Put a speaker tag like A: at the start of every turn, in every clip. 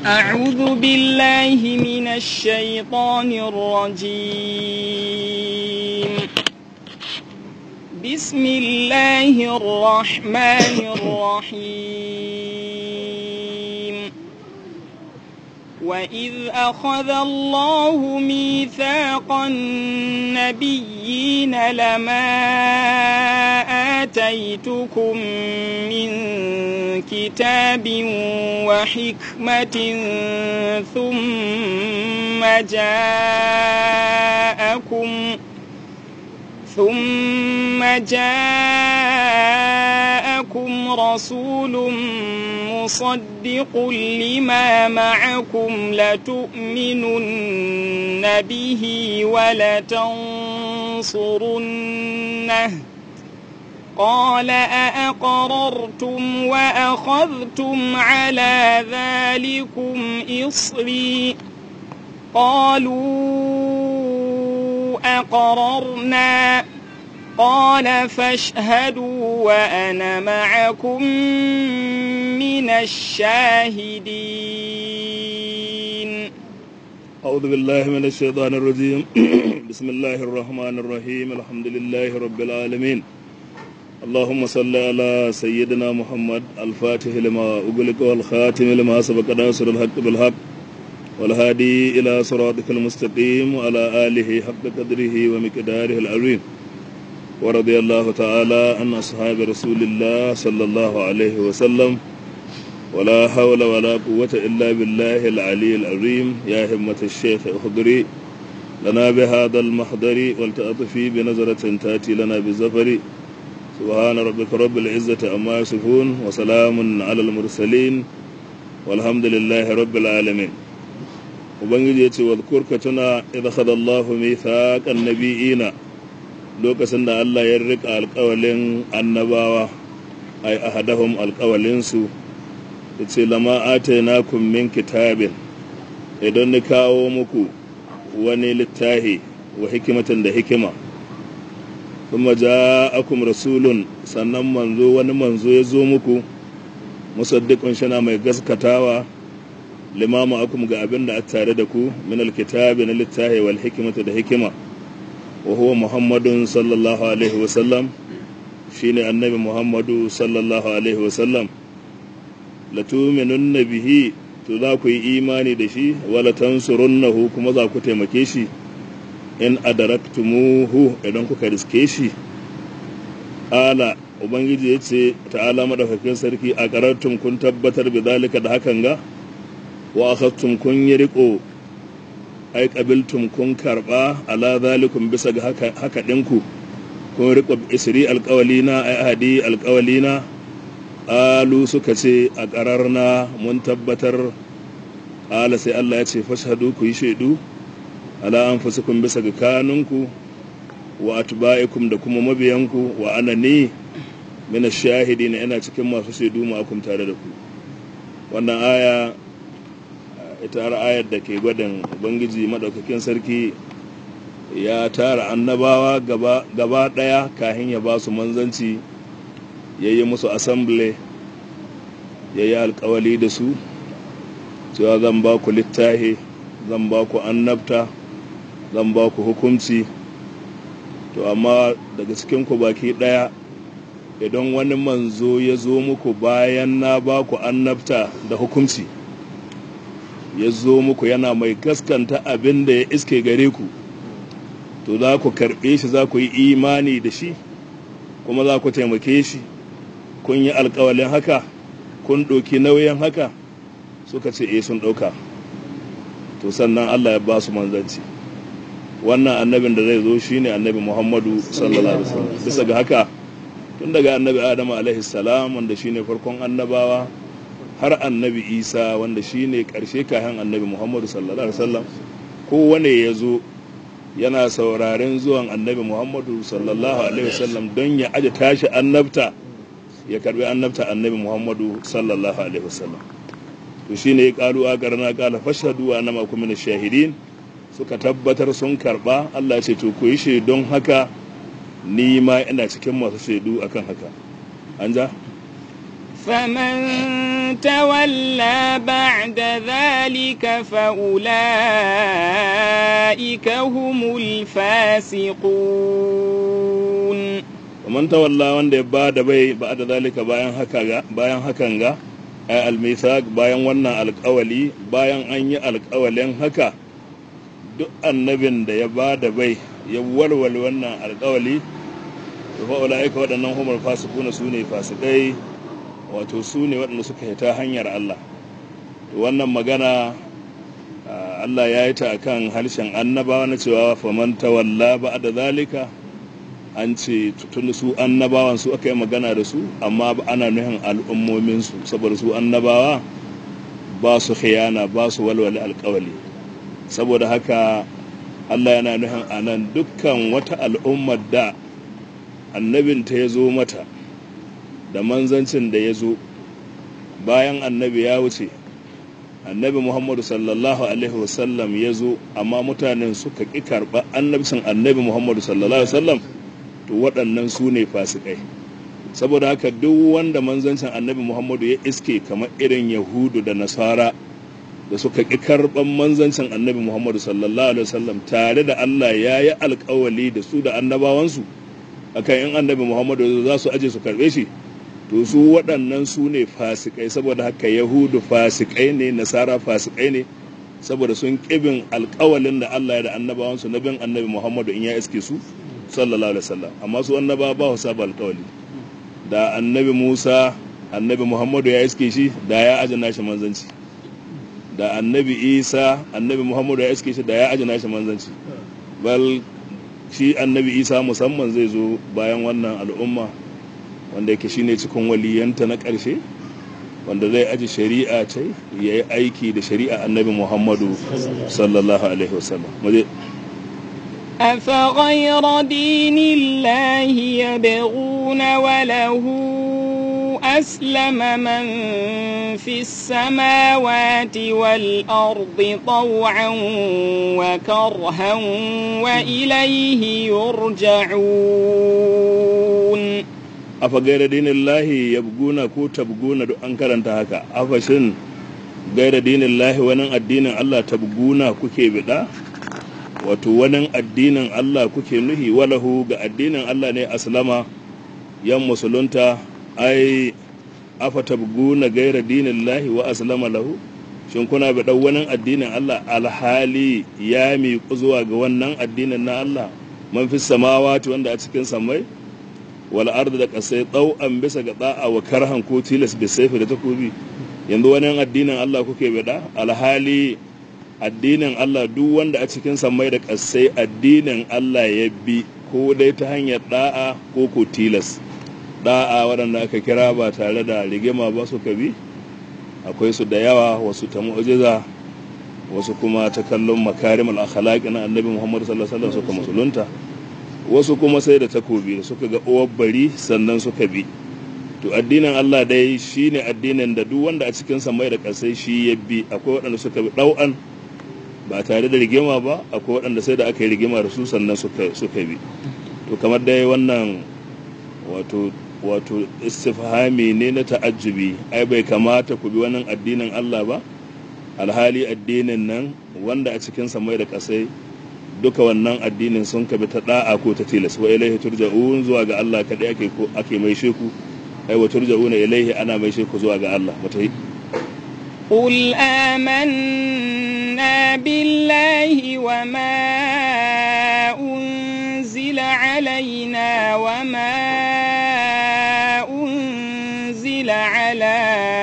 A: أعوذ بالله من الشيطان الرجيم بسم الله الرحمن الرحيم وإذ أخذ الله ميثاق النبيين لما آتيتكم من كتاب وحكمة ثم جاءكم ثم جاءكم رسول مصدق لما معكم لتؤمنن به ولتنصرنه قال أأقررتم وأخذتم على ذلكم إصري قالوا أقررنا قال فاشهدوا وأنا معكم من الشاهدين
B: أعوذ بالله من الشيطان الرجيم بسم الله الرحمن الرحيم الحمد لله رب العالمين اللهم صل على سيدنا محمد الفاتح لما أغلق والخاتم لما سبق ناصر الحق بالحق والهادي إلى صراطك المستقيم وعلى آله حق قدره ومقداره العظيم ورضي الله تعالى عن أصحاب رسول الله صلى الله عليه وسلم ولا حول ولا قوة إلا بالله العلي العظيم يا همة الشيخ اخضري لنا بهذا المحضر ولتأطفي بنظرة تأتي لنا بالزفر سبحان ربك رب العزة أما يصفون وسلام على المرسلين والحمد لله رب العالمين ubangiji ya ce wadkurka tuna idza khada Allah mithaqan nabiyina lokacin da Allah ya rika alƙawalin annabawa ay ahadahum alƙawalin su yace lama atainakum min kitabin idan ni kawo muku wani littahi wa hikimatan da hikima kuma ja'akum rasulun sannan manzo wani manzo ya zo muku musaddiqun shana mai gaskatawa limamu akum ga abin da a tare da ku min alkitabi na littahi wal hikimata da hikima wa huwa muhammadun sallallahu alaihi wa sallam shine annabi muhammadu sallallahu alaihi wa sallam la tu'minunna bihi to za ku yi imani da shi wala tansurunnahu kuma za ku taimake shi in adaraktumuhu idan kuka riske shi ala ubangiji ya ce ta'ala madaukakin sarki a karatun kun tabbatar bi zalika da hakan ga wa akhadtum kun yi riko ai qabiltum kun karba ala zalikum bisa ga haka haka dinku kun riko isri alqawlina ai ahadi alqawlina alu suka ce a qararna mun tabbatar ala sai Allah ya ce fashhadu ku yi shaidu ala anfusikum bisa ga kanunku wa atba'ikum da kuma mabiyanku wa anani min ash-shahidin ina cikin masu shaidu ma akum tare da ku wannan aya ita har ayar da ke gwadin ubangiji maɗaukakin sarki ya tara annabawa gaba ɗaya kahin ya ba su manzanci ya yi musu asambile ya yi alkawali da su cewa zan ba ku littahi zan ba ku annabta zan ba ku hukunci to amma daga cikinku baki ɗaya idan wani manzo ya zo muku bayan na ba ku annabta da hukunci ya zo muku yana mai gaskanta abin da ya iske gare ku to za ku karɓe shi za ku yi imani da shi kuma za ku taimake shi kun yi alkawalin haka kun ɗauki nauyin haka suka ce e sun ɗauka to sannan allah ya ba su manzanci wannan annabin da zai zo shine annabi muhammadu sallallahu alaihi wasallam bisa ga haka tun daga annabi adamu alaihi salam wanda shine farkon annabawa har annabi isa wanda shi ne ƙarshe kayan annabi muhammadu sallallahu alaihi wasallam kowane ya zo yana sauraren zuwan annabi muhammadu sallallahu alaihi wasallam don ya aje tashi annabta ya karbi annabta annabi muhammadu sallallahu alaihi wasallam to shi ne ya ƙalu a ƙarna ƙala fashadu wa nama kuma na shahidin suka tabbatar sun karba allah ce to ku yi shaidon haka ni ma ina cikin masu shaidu akan haka an ja
A: فمن تولى بعد ذلك فأولئك هم الفاسقون
B: man tawalla wanda ya ba da bai ba da zalika bayan haka ga bayan hakan ga ay almithaq bayan wannan alƙawali bayan an yi alƙawalin haka duk annabin da ya ba da bai ya walwal wannan alƙawali to fa ulaika waɗannan humar fasikuna su ne fasikai wato su ne waɗanda suka hita hanyar Allah to wannan magana Allah ya yi ta akan harshen annabawa na cewa faman tawalla ba da zalika an ce tun su annabawan su aka yi magana da su amma ana nuhin al'ummominsu saboda su annabawa ba su khiyana ba su walwale alkawali saboda haka Allah yana nuhin a nan dukkan wata al'ummar da annabinta ya zo mata da manzancin da ya zo bayan annabi ya wuce annabi muhammadu sallallahu alaihi wasallam ya zo amma mutanen suka ƙi karɓa annabcin annabi muhammadu sallallahu alaihi wasallam to waɗannan su ne fasikai saboda haka duk wanda manzancin annabi muhammadu ya iske kamar irin yahudu da nasara da suka ƙi karɓan manzancin annabi muhammadu sallallahu alaihi wasallam tare da allah ya yi alkawali da su da annabawansu akan in annabi muhammadu za su aje su karɓe shi to su waɗannan su ne fasikai saboda haka yahudu fasikai ne nasara fasikai ne saboda sun ƙibin alkawalin da allah ya da annabawansu na bin annabi muhammadu in ya iske su sallallahu alaihi wasallam amma su annaba ba su saba alkawali da annabi Musa annabi Muhammadu ya iske shi da ya ajina shi manzanci da annabi Isa annabi Muhammadu ya iske shi da ya ajina shi manzanci bal shi annabi Isa musamman zai zo bayan wannan al'umma wanda yake shine cikin waliyanta na ƙarshe wanda zai aji shari'a ce ya yi aiki da shari'a annabi Muhammadu sallallahu alaihi wasallam
A: أفغير دين الله يبغون وله أسلم من في السماوات والأرض طوعا وكرها وإليه يرجعون
B: أفغير دين الله يبغون كو تبغون أنكر هكا أفشن غير دين الله ونن الدين الله تبغون كوكي بدا wato wani addinin Allah kuke nuhi walahu ga addinin Allah ne aslama yan musulunta ai afa tabguna gaira dinin lahi wa aslama lahu shin kuna bi wani addinin Allah alhali ya miƙu zuwa ga wannan addinin na Allah man fi samawati wanda a cikin samai wal ardi da kasai an bisa ga da'a wa karhan ko tilas bi saifi da takobi yanzu wani addinin Allah kuke bida alhali addinin Allah duk wanda a cikin samai da ƙasai addinin Allah ya bi ko dai ta hanyar da'a ko ko tilas da'a waɗanda aka kira ba tare da rigima ba su bi akwai su da yawa wasu ta mu'jiza wasu kuma ta kallon makarim al-akhlaq na annabi Muhammad sallallahu alaihi wasallam suka musulunta wasu kuma sai da takobi da suka ga uwar bari sannan suka bi to addinin Allah dai shine addinin da duk wanda a cikin samai da ƙasai shi ya bi akwai waɗanda suka bi ɗau'an ba tare da rigima ba akwai waɗanda sai da aka yi rigima da su sannan suka bi to kamar dai wannan wato wato istifhami ne na ta'ajjubi ai bai kamata ku bi wannan addinin Allah ba alhali addinin nan wanda a cikin samai da kasai duka wannan addinin sun kabi ta da'a ko ta tilas wa ilaihi turja'un zuwa ga Allah kadai ake ko ake mai sheku ai wa turja'una ilaihi ana mai sheku zuwa ga Allah mutai
A: قل آمنا بالله وما أنزل علينا وما أنزل على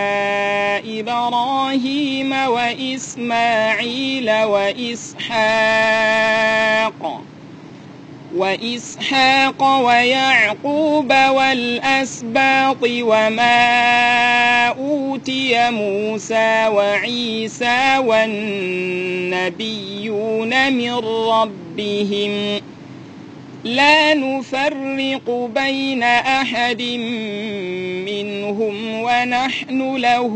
A: إبراهيم وإسماعيل وإسحاق وإسحاق ويعقوب والأسباط وما أوتي موسى وعيسى والنبيون من ربهم لا نفرق بين أحد منهم ونحن له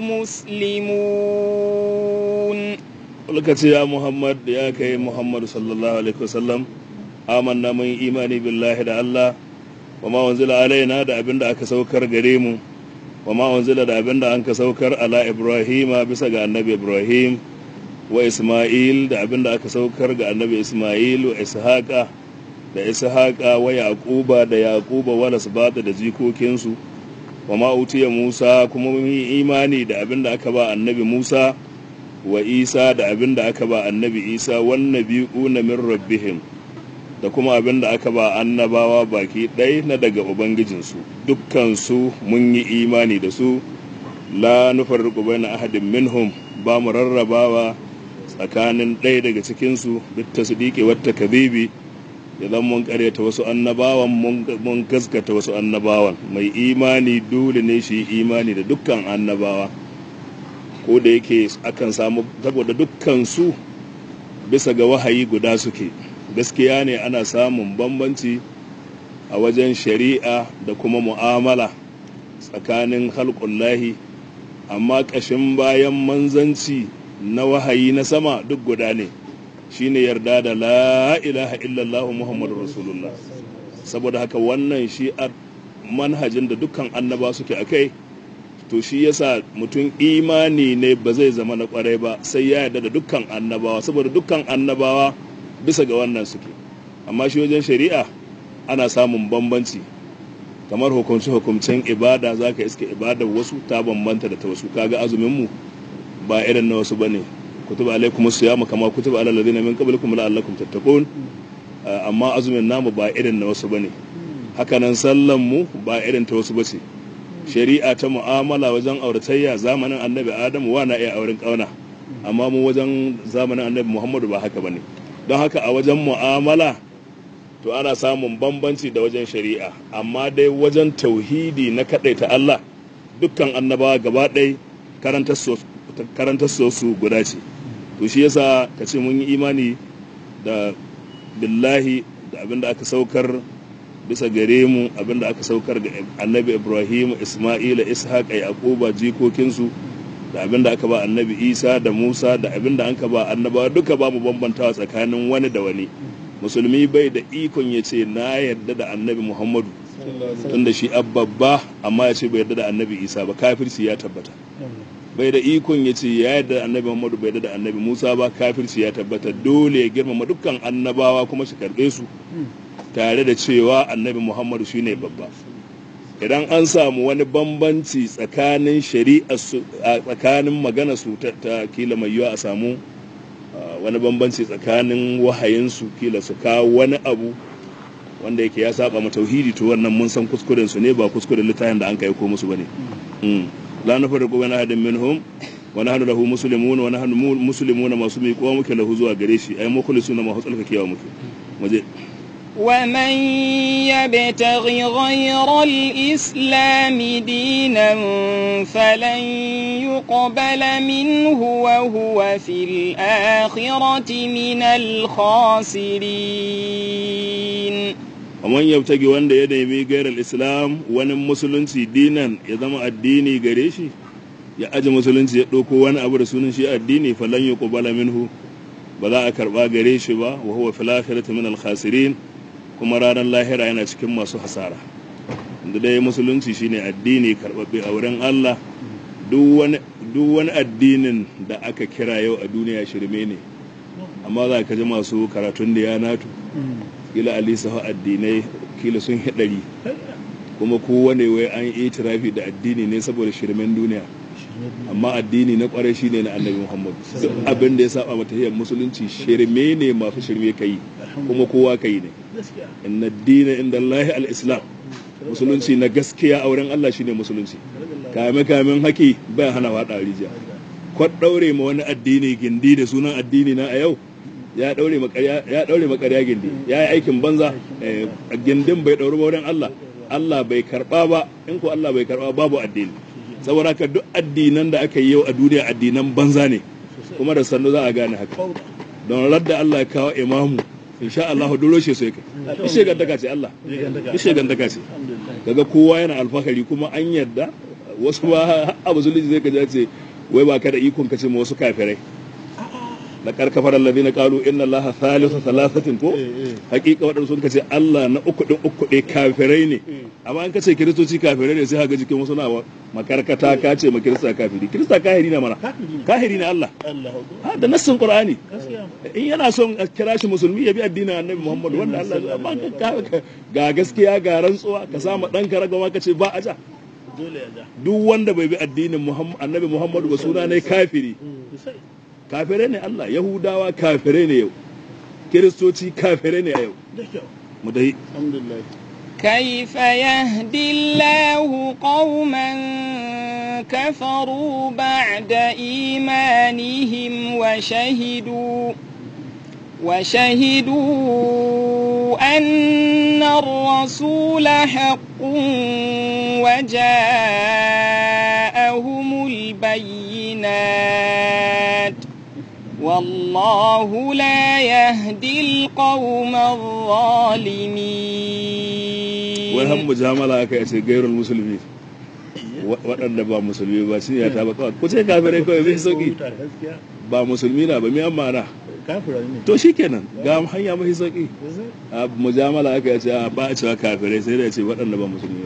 A: مسلمون
B: lokaci ya muhammad ya kai muhammadu sallallahu alaihi wasallam amanna mun imani billahi da Allah wa ma wanzila alaina da abin da aka saukar gare mu wa ma unzila da abin da an ka saukar ala ibrahima bisa ga annabi ibrahim wa isma'il da abin da aka saukar ga annabi isma'il wa ishaqa da ishaqa wa yaquba da yaquba wa lasbata da jikokinsu wa ma utiya musa kuma mun yi imani da abin da aka ba annabi musa wa isa da abin da aka ba annabi isa wan nabiyuna min rabbihim da kuma abin da aka ba annabawa baki ɗaya na daga ubangijinsu dukkansu mun yi imani da su la nufarriqu baina ahadin minhum ba mu rarrabawa tsakanin ɗaya daga cikinsu duk tasdiqi wa takdhibi idan mun karyata wasu annabawan mun gaskata wasu annabawan mai imani dole ne shi imani da dukkan annabawa ko da yake akan samu saboda dukkan su bisa ga wahayi guda suke gaskiya ne ana samun bambanci a wajen shari'a da kuma mu'amala tsakanin halƙullahi amma ƙashin bayan manzanci na wahayi na sama duk guda ne shine yarda da la ilaha illallah muhammadu rasulullah saboda haka wannan shi a manhajin da dukkan annaba suke a kai to shi yasa mutum imani ne ba zai zama na kwarai ba sai ya yarda da dukkan annabawa saboda dukkan annabawa bisa ga wannan suke amma shi wajen shari'a ana samun bambanci kamar hukunci hukumcen ibada za ka iske ibadar wasu ta bambanta da ta wasu kaga azuminmu ba irin na wasu bane kutuba alaikum siyamu kama kutuba alal ladina min qablikum la'allakum tattaqun amma azumin namu ba irin na wasu bane hakanan sallan mu ba irin ta wasu bace shari'a ta mu'amala wajen auratayya zamanin annabi adamu wa na iya auren kauna amma mu wajen zamanin annabi muhammadu ba haka bane don haka a wajen mu'amala to ana samun bambanci da wajen shari'a amma dai wajen tauhidi na ta Allah dukkan annabawa gaba ɗaya karantar su guda ce to shi yasa ka ce mun yi imani da billahi da abin da aka saukar bisa gare mu abin da aka saukar ga annabi ibrahim isma'ila ishaq yaquba jikokinsu da abin da aka ba annabi isa da musa da abin da an ka ba annabawa duka ba mu bambantawa tsakanin wani da wani musulmi bai da ikon ya ce na yarda da annabi muhammadu tunda shi babba amma ya ce bai yarda da annabi isa ba kafirci ya tabbata bai da ikon ya ce ya yarda da annabi muhammadu bai yarda da annabi musa ba kafirci ya tabbata dole ya girmama dukkan annabawa kuma shi karbe su tare da cewa annabi muhammadu shine babba idan an samu wani bambanci tsakanin shari'a tsakanin magana su ta kila mai yiwa a samu wani bambanci tsakanin wahayinsu kila su kawo wani abu wanda yake ya saba ma tauhidi to wannan mun san kuskuren su ne ba kuskuren littafin da an kai ko musu bane la nafariqu baina ahadin minhum wa nahnu lahu muslimun wa nahnu muslimun masu mai kowa muke lahu zuwa gare shi ai mukhlisuna ma hutsalkakewa muke muje
A: ومن يبتغ غير الإسلام دينا فلن يقبل منه وهو في الآخرة من الخاسرين
B: ومن يبتغي وان da ya nemi gairar islam wani musulunci dinan ya zama addini gare shi ya aji musulunci ya ɗauko wani abu da sunan shi addini falan yuqbala minhu ba za a karba gare shi ba wa huwa fil akhirati min al khasirin kuma ranar lahira yana cikin masu hasara da dai musulunci shine addini karbabbe a wurin Allah duk wani addinin da aka kira yau a duniya shirme ne amma za ka ji masu karatun da ya natu kila alisa addinai kila sun hidari kuma kowane wai an yi itirafi da addini ne saboda shirmen duniya amma addini na kwarai shine na annabi muhammad duk abin da ya saba mata hiyar musulunci shirme ne masu shirme kai kuma kowa kai ne inna dina inda allahi al-islam musulunci na gaskiya a wurin allah shine musulunci kame kamen haki bai hana wada rijiya kwat daure ma wani addini gindi da sunan addini na a yau ya daure makarya ya daure makarya gindi ya yi aikin banza gindin bai dauri ba wurin allah allah bai karba ba in ko allah bai karba babu addini saboda haka duk addinan da aka yi yau a duniya addinan banza ne kuma da sannu za a gane haka don radda Allah ya kawo imamu insha Allah dole shi sai kai ishe gantaka ce Allah ishe gantaka ce kaga kowa yana alfahari kuma an yadda wasu ba abu zuliji zai kaja ce wai ba ka da ikon ka ce ma wasu kafirai laqad kafara alladhina qalu inna allaha thalithu thalathatin ko hakika wadanda sun kace Allah na uku din uku dai kafirai ne amma an kace kiristoci kafirai ne sai haga jikin wasu na makarkata ka ce ma kirista kafiri kirista kahiri na mana kahiri ne Allah ha da nassin qur'ani in yana son a kira shi musulmi ya bi addinin annabi Muhammad wanda Allah ya amma ga gaskiya ga rantsuwa ka samu dan ka ragawa ka ce ba aja duk wanda bai bi addinin annabi Muhammad ba suna ne kafiri kafirai ne Allah Yahudawa kafirai ne yau Kiristoci kafirai ne a yau mu dai
A: كيف يهدي الله قوما كفروا بعد إيمانهم وشهدوا وشهدوا أن الرسول حق وجاءهم البينات والله لا يهدي القوم الظالمين
B: wai han mujamala aka yace gairul musulmi waɗanda ba musulmi ba shi ya ta ba kawai ku ce kafirai kawai bai sauki ba musulmi na ba mi amma na to shikenan ga hanya mafi sauki a mujamala aka yace ba a cewa kafirai sai da ya ce waɗanda ba musulmi ba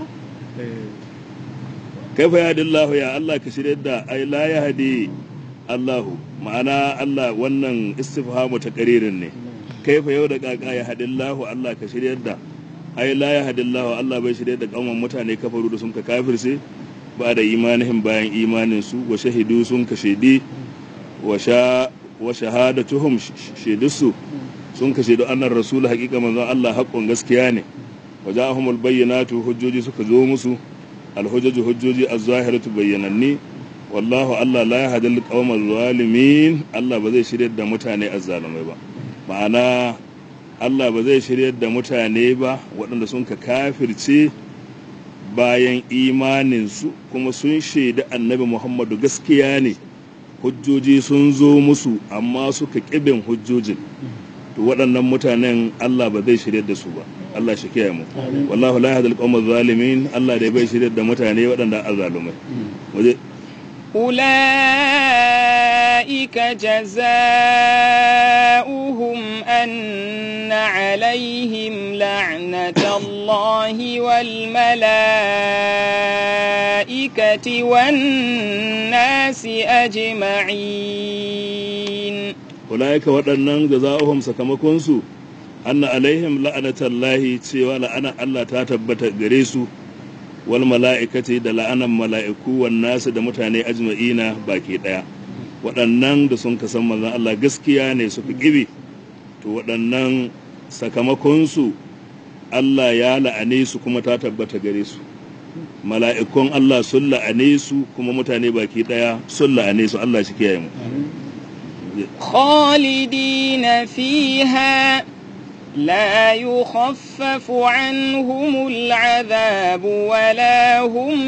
B: kaifa ya dillahu ya Allah ka shirya da ai la ya hadi Allahu ma'ana Allah wannan istifhamu ta ƙaririn ne kaifa yau da kaka ya hadillahu Allah ka shirya da ai la ya hadillahu Allah bai shirya da kauman mutane kafaru da sun ka kafirce ba da imanihim bayan imanin su wa shahidu sun ka shaidi wa sha wa shahadatuhum shaidusu sun ka shaidu annar rasul haqiqa manzon Allah haqqun gaskiya ne wa ja'ahumul bayyinatu hujjoji suka zo musu alhujjaju hujjoji az-zahiratu bayyananni wallahu Allah la yahdil qawmal zalimin Allah ba zai shiryar da mutane azzalumai ba ma'ana Allah ba zai shiryar da mutane ba waɗanda sun ka kafirce bayan imaninsu kuma sun shaida annabi Muhammadu gaskiya ne hujjoji sun zo musu amma suka ƙibin hujjojin to waɗannan mutanen Allah ba zai shiryar da su ba Allah shi kiyaye mu wallahu la yahdil qawmal zalimin Allah dai bai shiryar da mutane waɗanda azzalumai waje
A: أولئك جزاؤهم أن عليهم لعنة الله والملائكة والناس أجمعين
B: أولئك waɗannan jaza'uhum sakamakonsu anna alaihim la'anatallahi cewa la'ana Allah ta tabbata gare su wal mala'ikati da la'anan mala'iku wan nasu da mutane ajma'ina baki daya waɗannan da sun kasan manzon Allah gaskiya ne suka gibi to waɗannan sakamakonsu Allah ya la'ane su kuma ta tabbata gare su mala'ikun Allah sun la'ane su kuma mutane baki daya sun la'ane su Allah shi kiyaye mu
A: خالدين فيها لا يخفف عنهم العذاب ولا هم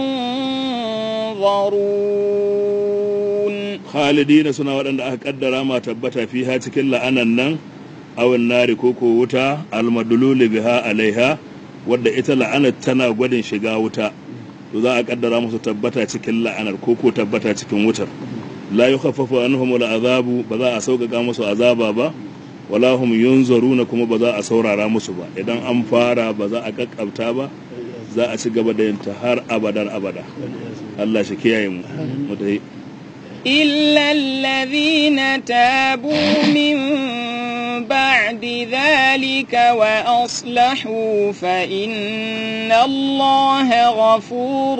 A: ينظرون
B: khalidina suna waɗanda aka kaddara ma tabbata fiha cikin la'anan nan awin nari ko ko wuta almadululi biha alaiha wadda ita la'anar tana gwadin shiga wuta to za a kaddara musu tabbata cikin la'anar ko ko tabbata cikin wutar la yukhaffafu anhum azabu ba za a sauƙaƙa musu azaba ba wala hum yunzaruna kuma ba za a saurara musu ba idan an fara ba za a kakkabta ba za a ci gaba da yin ta har abadar abada Allah shi kiyaye mu mutai
A: إلا الذين تابوا من بعد ذلك وأصلحوا فإن الله غفور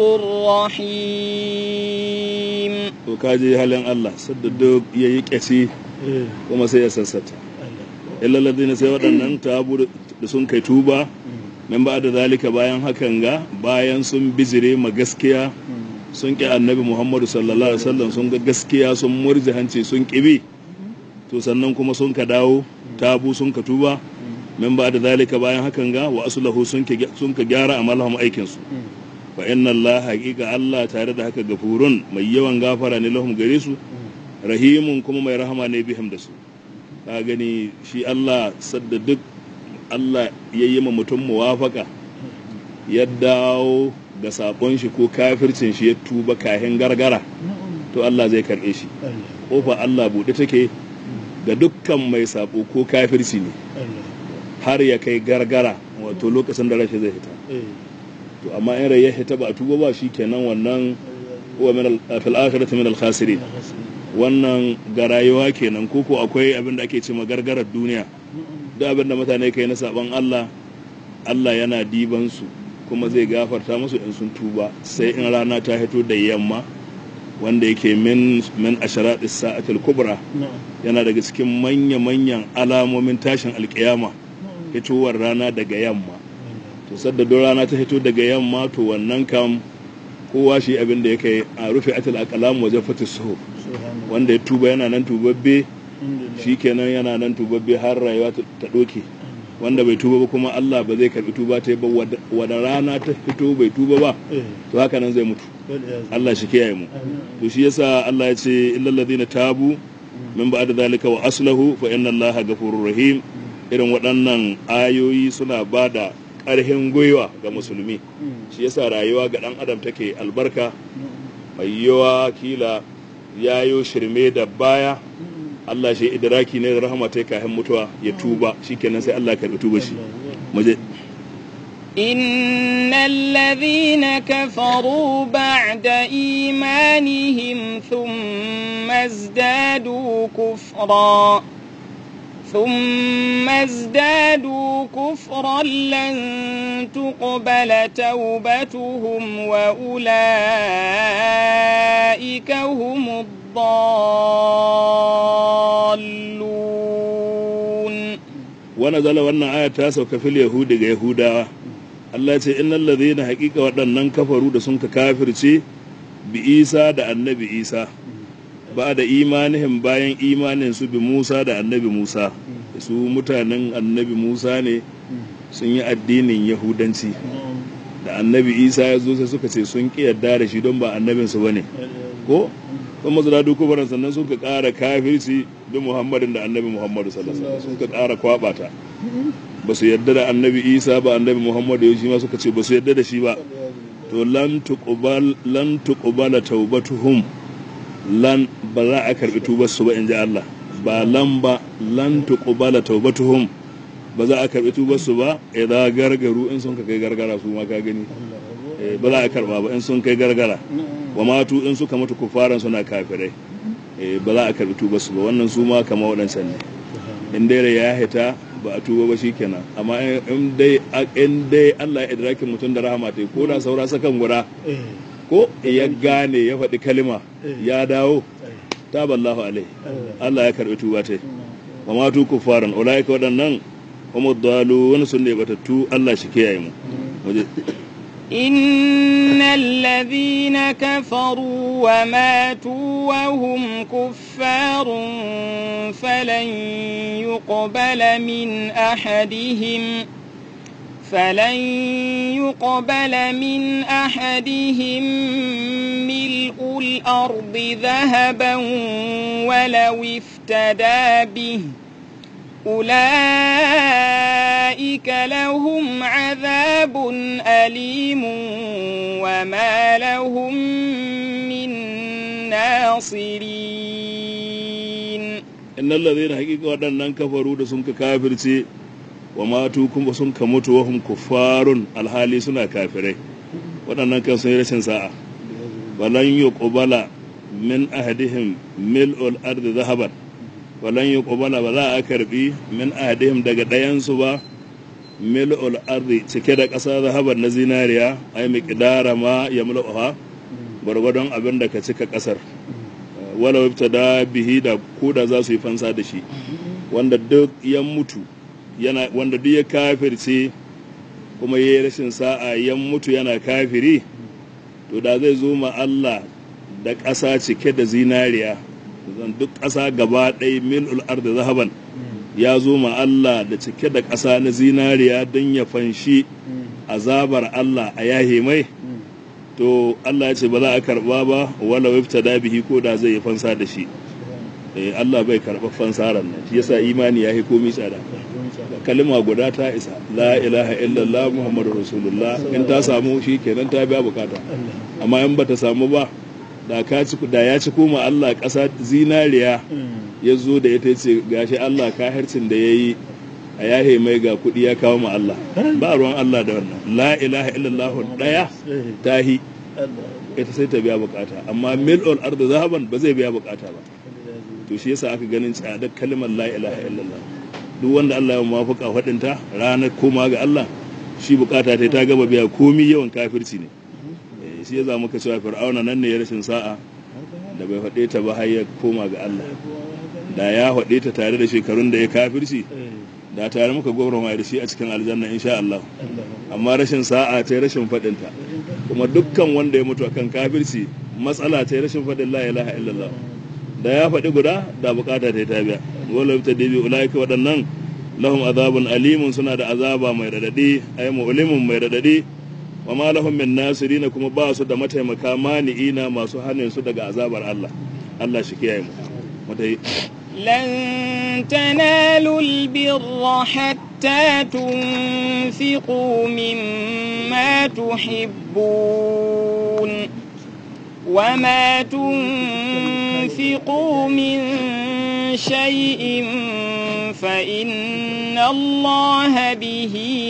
A: رحيم
B: to kaji halin Allah sadda duk yayi kyasi kuma sai ya sassata illa ladina sai waɗannan tabu da sun kai tuba min ba da zalika bayan hakan ga bayan sun bizire ma gaskiya sun ƙi annabi muhammadu sallallahu alaihi wasallam sun ga gaskiya sun murji hanci sun ƙibi to sannan kuma sun ka dawo tabu sun ka tuba min ba da zalika bayan hakan ga wa aslahu sun ka gyara amalhum aikin su fa inna allah haqiqa allah tare da haka gafurun mai yawan gafara ne lahum gare su rahimun kuma mai rahama ne bihim da su ka gani shi allah sadda duk allah ya yi ma mutum muwafaka ya dawo ga sakon shi ko kafircin shi ya tuba kahin gargara to Allah zai karɓe shi kofa Allah buɗe take ga dukkan mai sabo ko kafirci ne har ya kai gargara wato lokacin da rashi zai hita to amma in rai ya hita ba a tuba ba shi kenan wannan huwa min fil akhirati min al khasirin wannan ga rayuwa kenan ko ko akwai abin da ake cewa gargarar duniya duk abin da mutane kai na saban Allah Allah yana diban su kuma zai gafarta musu in sun tuba sai in rana ta hito da yamma wanda yake min min asharatis sa'atil kubra yana daga cikin manya manyan alamomin tashin alkiyama hitowar rana daga yamma to sadda don rana ta hito daga yamma to wannan kam kowa shi abin da yake a rufe atil aqlam wajen fatis suhu wanda ya tuba yana nan tubabbe shikenan yana nan tubabbe har rayuwa ta doke wanda bai tuba ba kuma Allah ba zai karbi tuba ta ba wada rana ta fito bai tuba ba to haka nan zai mutu Allah shi kiyaye mu to shi yasa Allah ya ce illal ladina tabu min ba'da zalika wa aslahu fa inna Allaha ghafurur rahim irin waɗannan ayoyi suna bada ƙarfin gwiwa ga musulmi shi yasa rayuwa ga ɗan adam take albarka mai yawa kila yayo shirme da baya Allah shi idraki ne da rahama ta kafin mutuwa ya tuba shikenan sai Allah karbi tuba shi muje
A: إن الذين كفروا بعد إيمانهم ثم ازدادوا كفرا ثم ازدادوا كفرا لن تقبل توبتهم وأولئك هم الضالون
B: ونزل wannan aya ta sauka fil yahudi ga yahudawa Allah ce innal ladhina haqiqa waɗannan kafaru da sun ka kafirce bi Isa da annabi Isa ba da imanihim bayan imanin su bi Musa da annabi Musa su mutanen annabi Musa ne sun yi addinin Yahudanci da annabi Isa ya zo sai suka ce sun ƙi yarda da shi don ba annabinsu ba ne ko kuma su dadu kubaran sannan sun ka ƙara kafirci da Muhammadin da annabi Muhammadu sallallahu alaihi wasallam sun ka ƙara kwabata ba su yarda da annabi Isa ba annabi Muhammadu ya shi ma suka ce ba su yarda da shi ba to lan tuqbal lan tuqbala taubatuhum lan ba za a karbi tubar su ba in ji Allah ba lan ba lan tuqbala taubatuhum ba za a karbi tubar su ba idan gargaru in sun kai gargara su ma ka gani ba za a karba ba in sun kai gargara wa matu in suka mutu kufaran suna kafirai ba za a karbi tubar su ba wannan su ma kama waɗancan ne in dai ya hita ba a tuba ba shikenan amma in dai in dai Allah ya idrakin mutum da rahama ta ko da saura sakan guda ko ya gane ya faɗi kalima ya dawo taballahu alai Allah ya karbi tuba ta wa matu kufaran ulaika waɗannan kuma dalu wani sun ne batattu Allah shi kiyaye mu
A: إن الذين كفروا وماتوا وهم كفار فلن يقبل من أحدهم فلن يقبل من أحدهم ملء الأرض ذهبا ولو افتدى به أولئك لهم عذاب أليم وما لهم من ناصرين
B: إن الذين حقيقة ودنن كفروا da sun ka kafirce wa matu kuma sun ka mutu wa hum kuffarun alhali suna kafirai waɗannan kan sun yi rashin sa'a walan yuqbala min ahadihim mil'ul ardi zahaban walan yi ƙubala ba za a karbi min ahadihim daga ɗayansu ba mil'ul ardi cike da ƙasa zahabar na zinariya ai miqdara ma ya mul'uha gwargwadon abin da ka cika ƙasar wala wabta da bihi da koda za su yi fansa da shi wanda duk ya mutu yana wanda duk ya kafirce kuma ya yi rashin sa'a ya mutu yana kafiri to da zai zo ma Allah da ƙasa cike da zinariya zan duk ƙasa gaba ɗaya mil'ul arda zahaban ya zo ma Allah da cike da ƙasa na zinariya don ya fanshi azabar Allah a yahe mai to Allah ya ce ba za a karɓa ba wala wifta da bihi ko da zai yi fansa da shi Allah bai karɓa fansaran nan shi yasa imani ya yi komi tsada kalima guda ta isa la ilaha illallah muhammadu rasulullah in ta samu shi kenan ta biya bukata amma in bata samu ba da ka ci da ya ci koma Allah ƙasa zinariya ya zo da ita ce gashi Allah kahircin da ya yi a yahe mai ga kuɗi ya kawo ma Allah ba ruwan Allah da wannan la ilaha illallah ɗaya tahi ita sai ta biya bukata amma mil'ul ardu zahaban ba zai biya bukata ba to shi yasa aka ganin tsadar kalmar la ilaha illallah duk wanda Allah ya mafuka faɗinta ranar koma ga Allah shi bukata ta ta gaba biya komi yawan kafirci ne shi ya zama ka cewa fir'auna nan ne ya rashin sa'a da bai faɗe ta ba har ya koma ga Allah da ya faɗe ta tare da shekarun da ya kafirci da tare muka gwamnati da shi a cikin aljanna insha Allah amma rashin sa'a ta rashin faɗin ta kuma dukkan wanda ya mutu akan kafirci matsala ta rashin faɗin la ilaha illallah da ya faɗi guda da bukata ta ta biya wala ta dibi ulaika waɗannan lahum azabun alimun suna da azaba mai radadi ay mu'limun mai radadi wa ma lahum min nasirin kuma ba su da mataimaka mani'ina masu hanin su daga azabar Allah Allah shi kiyaye mu mutai
A: لن تنالوا البر حتى تنفقوا مما تحبون وما تنفقوا من شيء فإن الله به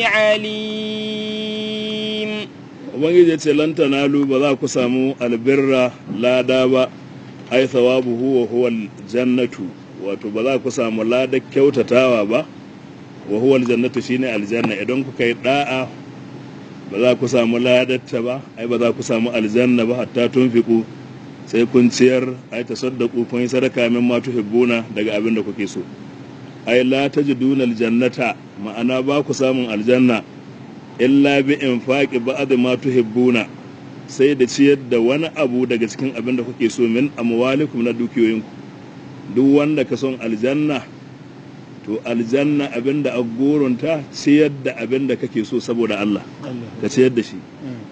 A: عليم
B: ubangiji ya ce lan tanalu ba za ku samu albirra lada ba ai thawabuhu wa huwa aljannatu wato ba za ku samu lada kyautatawa ba wa huwa aljannatu shine aljanna idan kuka yi da'a ba za ku samu ladatta ba ai ba za ku samu aljanna ba hatta tunfiku sai kun ciyar ai tasaddaqu kun yi sadaka min ma tuhibbuna daga abin da kuke so ai la tajiduna aljannata ma'ana ba ku samun aljanna illa bi infaqi ba'd ma tuhibbuna sai da ciyar da wani abu daga cikin abin da kuke so min amwalikum na dukiyoyinku duk wanda ka son aljanna to aljanna abin da agorunta ciyar da abin da kake so saboda Allah ka ciyar da shi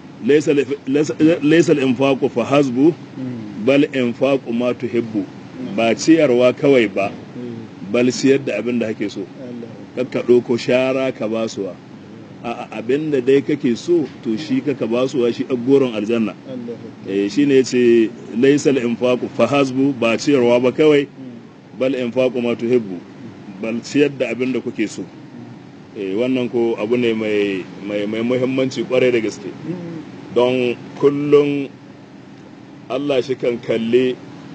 B: laysa al-infaqu fa hasbu bal infaqu ma tuhibbu ba ciyarwa kawai ba bal ciyar da abin da kake so kakka ɗauko shara ka basuwa a abin da dai kake so to shi kaka basuwa shi agoron aljanna eh shine yace laysal infaqu fa hasbu ba ciyarwa ba kawai bal infaqu ma tuhibbu bal ciyar da abin da kuke so eh wannan ko abu ne mai mai mai muhimmanci kwarai da gaske don kullum Allah shi kan kalli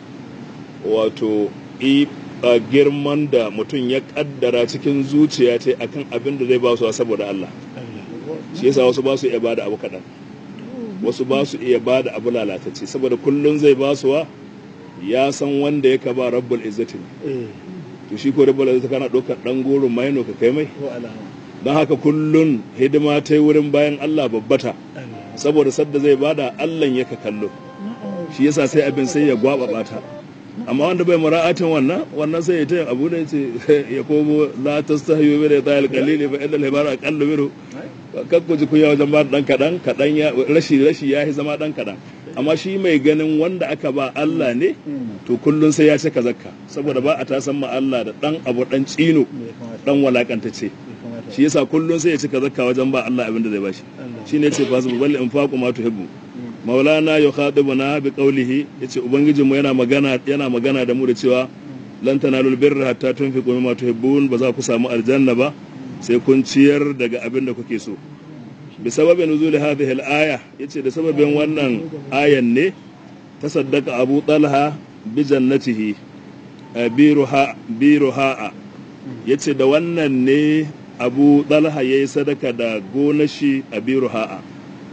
B: wato a girman da mutum ya kaddara cikin zuciya ce akan abin da zai ba su saboda Allah shi yasa wasu ba su iya bada abu kaɗan wasu ba su iya bada abu lalatacce saboda kullum zai ba suwa ya san wanda ya ka ba rabbul izzati to shi ko rabbul izzati kana ɗaukar ɗan goron maino ka kai mai don haka kullum hidima ta yi wurin bayan Allah babbata saboda sadda zai bada Allah ya ka kallo shi yasa sai abin sai ya gwaba bata amma wanda bai mura'atin wannan wannan sai ya ta abu da ce ya komo la tastahyu bi da qalili fa inna al-hibara aqallu minhu kan ku ji kunya wajen ba dan kadan kadan ya rashi rashi ya yi zama dan kadan amma shi mai ganin wanda aka ba Allah ne to kullun sai ya cika zakka saboda ba a ta san ma Allah da dan abu dan tsino dan walakantacce shi yasa kullun sai ya cika zakka wajen ba Allah abin da zai bashi shine yace fa su bal infaqu ma tuhibbu maulana yukhadibuna bi qawlihi yace ubangijin mu yana magana yana magana da mu da cewa lan tanalul birra hatta tunfiqu mimma tuhibbun ba za ku samu aljanna ba sai kun ciyar daga abin da kuke so bi sababin nuzul hadhihi al-aya yace da sababin wannan ayan ne tasaddaqa abu talha bi jannatihi biruha biruha yace da wannan ne abu talha yayi sadaka da gonashi a biruha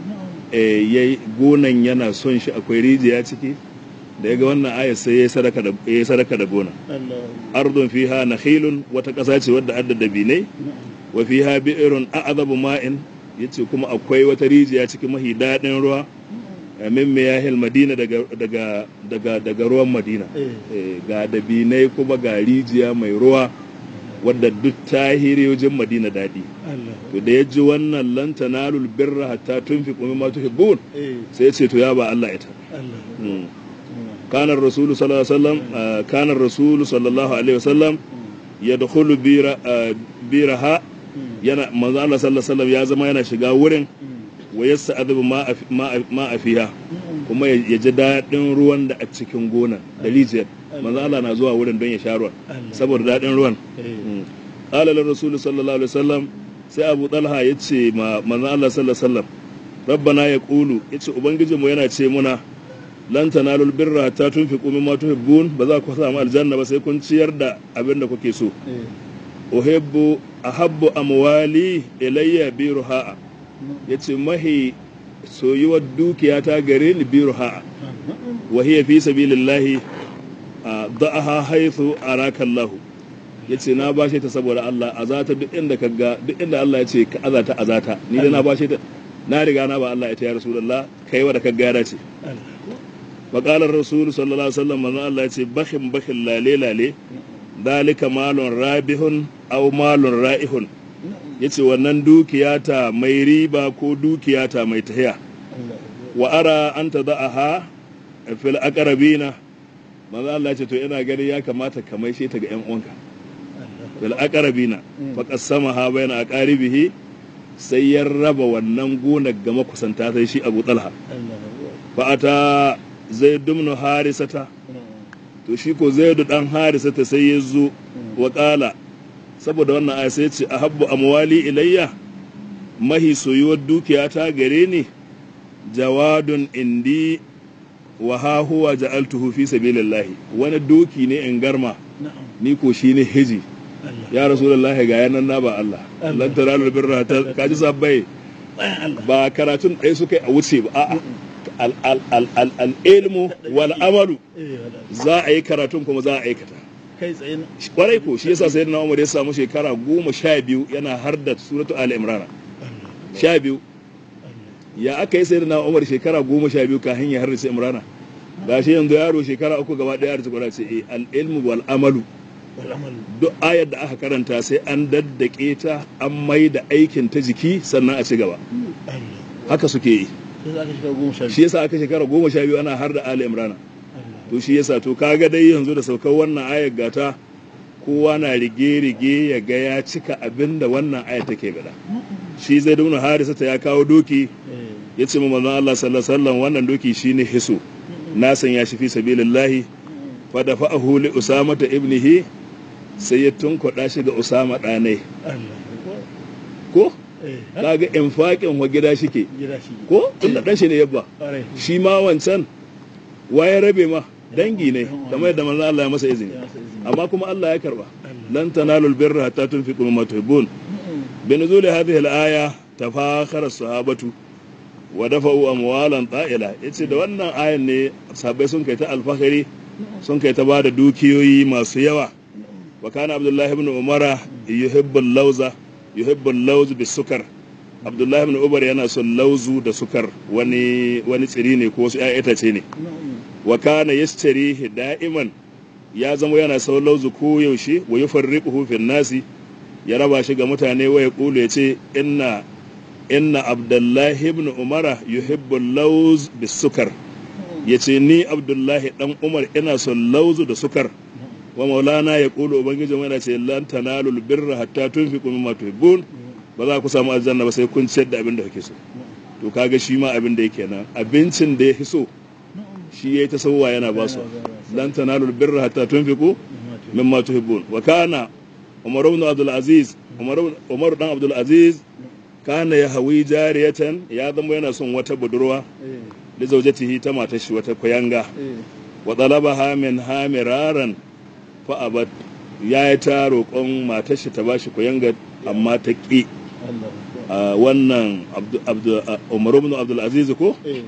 B: yayi gonan yana son shi akwai rijiya ciki da ya ga wannan aya sai ya yi sadaka da gona ardun fiha nakhilun wata ƙasa ce wadda adda dabinai wa fiha bi'irun a'zabu ma'in yace kuma akwai wata rijiya cikin mahi daɗin ruwa min miyahil madina daga daga daga daga ruwan madina ga dabinai kuma ga rijiya mai ruwa wadda duk tahiriyojin madina daɗi to da ya ji wannan lan tanalul birra hatta tunfiqu mimma tuhibbun sai ya ce to ya ba Allah ita كان الرسول صلى الله عليه وسلم كان الرسول صلى الله عليه وسلم يدخل بير بيرها yana manzo Allah sallallahu alaihi wasallam ya zama yana shiga wurin wa yasta'dhibu ma ma ma fiha kuma ya ya ji daɗin ruwan da a cikin gonan da rijiyar manzo Allah na zuwa wurin don ya sha ruwan
C: Allah.
B: saboda daɗin ruwan
C: eh
B: qala lir rasul sallallahu alaihi wasallam sai Abu Talha yace ma manzo Allah sallallahu alaihi wasallam rabbana yaqulu yace ubangijinmu yana ce muna lan tanalul birra hatta tunfiqu mimma tuhibbun ba za ku samu aljanna ba sai kun ciyar da abin da kuke so
C: eh
B: uhibbu ahabbu amwali ilayya biruha yace mahi soyuwar dukiya ta gare ni biruha wa hiya fi sabilillahi a da'aha haythu araka Allah yace na bashe ta saboda Allah azata duk inda kaga duk inda Allah yace ka azata azata ni da na bashe ta na riga na ba Allah ita ya rasulullah kai wa da kaga ya dace wa qala ar-rasul sallallahu alaihi wasallam manzo Allah yace bakhin bakhin lale lale dalika malun rabihun aw malun ra'ihun yace wannan dukiyata mai riba ko dukiyata mai tahiya wa ara an tada'aha fil aqrabina manzo Allah yace to ina gani ya kamata ka maishe ta ga ƴan uwanka fil aqrabina fa qassamaha bayna aqaribihi sai ya raba wannan gonar ga makusanta sai shi Abu Talha fa ata zaid ibn harisata to shi ko zaidu dan harisata sai ya zo wa qala saboda wannan aya sai ya ce ahabbu amwali ilayya mahi soyuwar dukiya ta gare ni jawadun indi wa ha huwa ja'altuhu fi sabilillahi wani doki ne in garma ni ko shi ne hiji ya rasulullahi ga yanan na ba Allah lan taralu birra ta kaji sabbai ba karatun ɗaya suka yi a wuce ba a'a al al al al al ilmu wal amalu za a yi karatun kuma za a aikata
C: kai tsaye na
B: kwarai ko shi yasa sayyidina Umar ya samu shekara goma sha biyu yana har da suratu Ali Imran sha biyu ya aka yi sayyidina Umar shekara goma sha biyu kafin ya harrace Imran ga shi yanzu yaro shekara uku gaba daya da kwara ce eh al ilmu wal amalu
C: wal amal
B: duk ayar da aka karanta sai an daddake ta an mai da aikin ta jiki sannan a ci gaba
C: Allah
B: haka suke yi
C: sai za ka shiga goma sha
B: shi yasa aka shekara goma sha biyu ana har da Ali Imran
C: Allah
B: to shi yasa to kaga dai yanzu da saukar wannan ayar gata kowa na rige-rige ya ga ya cika abin da wannan ayar take bada shi zai duna harisa ta ya kawo doki
C: eh
B: ya ce ma manzon Allah sallallahu alaihi wasallam wannan doki shine hiso na san ya shi fi sabilillahi fa da fa'ahu li usama ta ibnihi sai ya tunkuɗa shi ga usama ɗanai
C: Allah
B: ko
C: eh
B: kaga infaqin wa gida shike
C: gida shi
B: ko tun da dan shi ne yabba
C: ƙwarai
B: shi ma wancan waye rabe ma dangi ne kamar yadda manzon Allah ya masa izini
C: ya masa izini
B: amma kuma Allah ya karba
C: Allah
B: lan tanalul birra hatta tunfiqu mimma tuhibbun بنزول هذه الآية تفاخر الصحابة ودفعوا أموالا طائلة yace da wannan ayan ne sahabbai sun kai ta alfahari sun kai ta ba da dukiyoyi masu yawa wa kana abdullahi ibn umara yuhibbu lauza yuhibbu lawz bisukar abdullahi ibn umar yana son lauzu da sukar wani wani tsiri ne ko wasu ƴaƴan itace ne wa kana yashtarihi da'iman ya zama yana sau lauzu ko yaushe wa yufarriquhu fil nasi ya raba shi ga mutane wa ya kulu ya ce inna inna abdullahi ibn umara yuhibbu lauz bisukar ya ce ni abdullahi dan umar ina son lauzu da sukar wa maulana ya kulu ubangiji mai yana ce lan tanalul birra hatta tunfiqu mimma tuhibbun ba za ku samu aljanna ba sai kun ciyar da abin da kake so to kaga shi ma abin da yake nan abincin da ya fi so shi yayi ta sauwa yana ba su lan tanalul birra hatta tunfiqu mimma tuhibbun wa kana umar ibn abdul aziz umar umar dan abdul aziz kana ya hawi jariyatan ya zama yana son wata budurwa
C: eh
B: da zaujatihi ta matar shi wata kuyanga
C: eh
B: wa talabaha min hamiraran fa abat ya yi ta roƙon matar shi ta bashi kuyanga amma ta ƙi
C: Allah
B: a wannan Abdu- Abdu- a- umar ibn abdul aziz ko
C: eh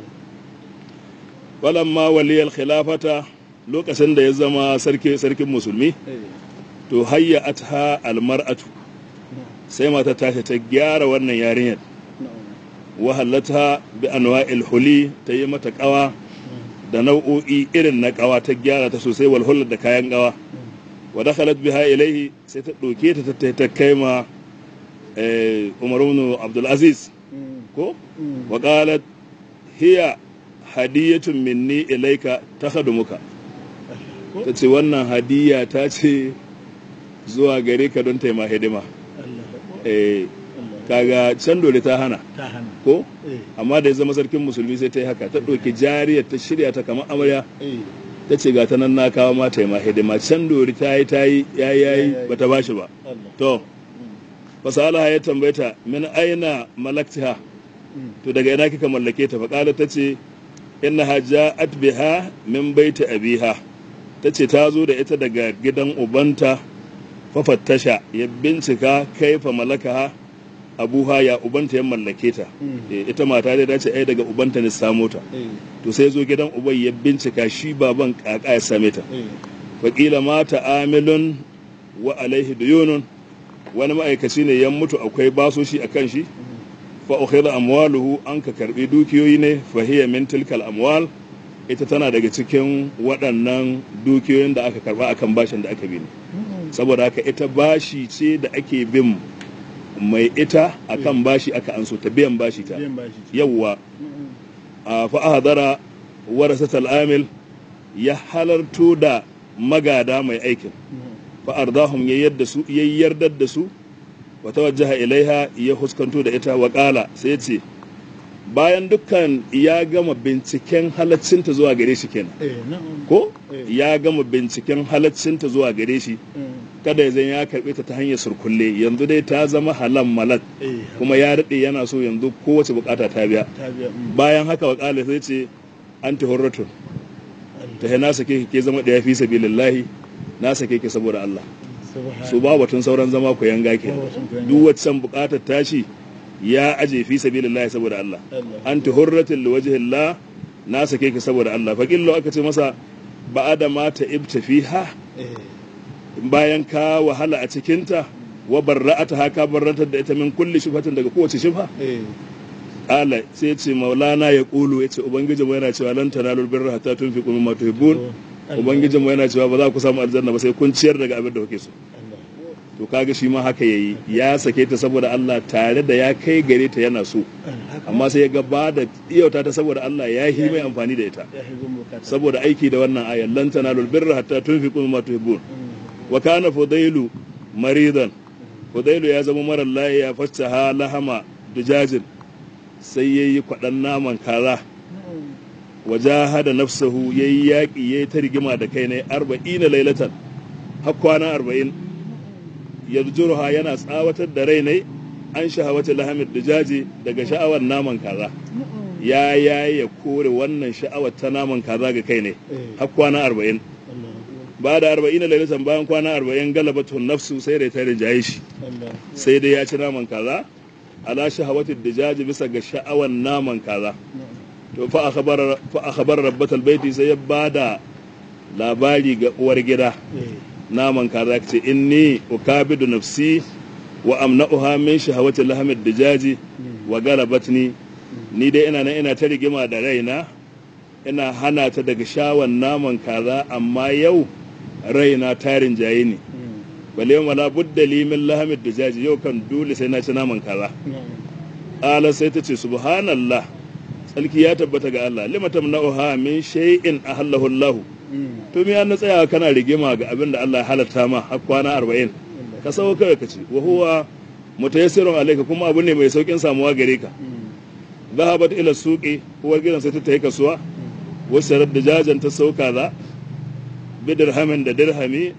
B: walamma waliyal khilafata lokacin da ya zama sarki sarkin musulmi
C: eh
B: to hayya atha almar'atu sai mata tashi ta gyara wannan yarinyar wa hallata bi anwa'il huli ta yi mata kawa da nau'o'i irin na kawa ta gyara ta sosai wal hullat da kayan kawa wa dakhalat biha ilayhi sai ta doke ta ta ta kai ma eh, Umar ibn Abdul Aziz ko wa qalat hiya hadiyatun minni ilayka takhadumuka ta ce wannan hadiya ta ce zuwa gare ka don taima hidima
C: Allah
B: eh, kaga can dole ta hana
C: ta hana
B: ko
C: eh
B: amma da ya zama sarkin musulmi sai ta yi haka ta ɗauki jariyar ta shirya ta kamar amarya
C: eh
B: ta ce ga ta nan na kawo mata ma hidima can dori ta yi ta yi ya yi ya yi
C: Ya yi.
B: bata bashi ba
C: Allah
B: to fasalaha ya tambayta min aina malaktiha
C: Mm.
B: to daga ina kika mallake ta faƙala ta ce innaha ja'at biha min baiti abiha ta ce ta zo da ita daga gidan ubanta fafattasha ya bincika kaifa malakaha abuha ya ubanta ya mallake ta
C: Mm.
B: Eh, ita mata dai ta ce ai daga ubanta ne samo ta
C: eh
B: to sai zo gidan uban ya bincika shi baban kaka ya same ta
C: eh
B: wakila mata amilun wa alaihi duyunun wani ma'aikaci ne ya mutu akwai basoshi a kan shi fa ukhidha amwaluhu an ka karbi dukiyoyi ne fa hiya min tilkal amwal ita tana daga cikin waɗannan dukiyoyin da aka karba akan bashin da aka bi ne saboda haka ita bashi ce da ake bin mai ita akan bashi aka anso ta biyan bashi ta
C: biyan bashi
B: yawwa
C: Mm.
B: a fa'ahadara warasatal amil ya halarto da magada mai aikin
C: Mm.
B: fa'ardahum ya yadda su ya yardar da su wa tawajjaha ilaiha ya huskanto da ita wa qala sai ce bayan dukkan ya gama binciken halaccinta zuwa gare shi kenan
C: eh na'am
B: ko
C: Eh.
B: ya gama binciken halaccinta zuwa gare shi
C: Mm.
B: kada ya zan ya karbe ta ta hanyar surkulle yanzu dai ta zama halan malak
C: eh
B: kuma ya daɗe yana so yanzu kowace bukata ta biya
C: ta biya mm.
B: bayan haka wa ƙala sai ce anti hurratun ta he na sake ki ke zama ɗaya fi sabilillahi na sake ki saboda Allah
C: Subhan-
B: su ba batun sauran zama ku yanga ke
C: Ba batun ku yanga.
B: duk waccan buƙatar tashi ya aje fi sabilillahi saboda Allah
C: Allah.
B: anti hurratin liwajhillah na sake ki saboda Allah fa killo aka ce masa ba'ada ma ta ibta fiha
C: eh
B: bayan ka wahala a cikinta wa barra'ata haka barrantar da ita min kulli shubhatin daga kowace shubha
C: eh
B: Ala sai ce maulana ya kulu ya ce Ubangijin mu yana cewa lan tanalul birra hatta tunfiqu mimma tuhibbun Ubangijin mu yana cewa ba za ku samu aljanna ba sai kun ciyar daga abin da kuke so
C: Allah
B: to kaga shi ma haka yayi ya sake ta saboda Allah tare da ya kai gare ta yana so
C: haka
B: amma sai ya ga ba da iyauta ta saboda Allah ya yi mai amfani da ita
C: ya hizo bukata
B: saboda aiki da wannan ayar lan tanalul birra hatta tunfiqu mimma tuhibbun
C: Mm.
B: wa kana fudailu maridan fudailu ya zama marar lafiya fastaha lahama dujajin sai yayi kwadan naman kaza
C: Mm.
B: wajahada nafsahu yayi yaki yayi ta rigima da kai ne 40 lailatan har kwana 40 yarjuruha yana tsawatar da rai ne an shahawata lahamid dijaji daga sha'awar naman kaza ya yayi ya kore wannan sha'awar ta naman kaza ga kai ne
C: eh
B: har kwana 40
C: Allah
B: ba da 40 lailatan bayan kwana 40 galabatun nafsu sai da ta rinjaye shi
C: Allah
B: sai dai ya ci naman kaza ala shahawati dijaji bisa ga sha'awar naman kaza to fa akhbar fa akhbar rabbatal baiti sai ya bada labari ga uwar gida
C: eh
B: naman kaza ce inni ukabidu nafsi wa amna'uha min shahawati lahamid dijaji wa galabatni ni dai ina nan ina ta rigima da raina ina hana ta daga shawan naman kaza amma yau raina tarin jaye ne
C: Mm.
B: bale wala budda li min lahamid dijaji yau kan dole sai na ci naman kaza
C: Na'am.
B: ala sai ta ce subhanallah tsarki ya tabbata ga Allah lima tamna'uha min shay'in ahallahu Allah
C: Mm.
B: to me an tsaya kana rigima ga abin da Allah ya halatta ma har kwana 40 ka sauko kawai ka ce wa huwa mutayassirun alayka kuma abu ne mai saukin samuwa gare ka
C: Mm.
B: zahabat ila suqi uwar gidan sai ta tayi kasuwa wasu da jajan ta sauka za bidirhamin da dirhami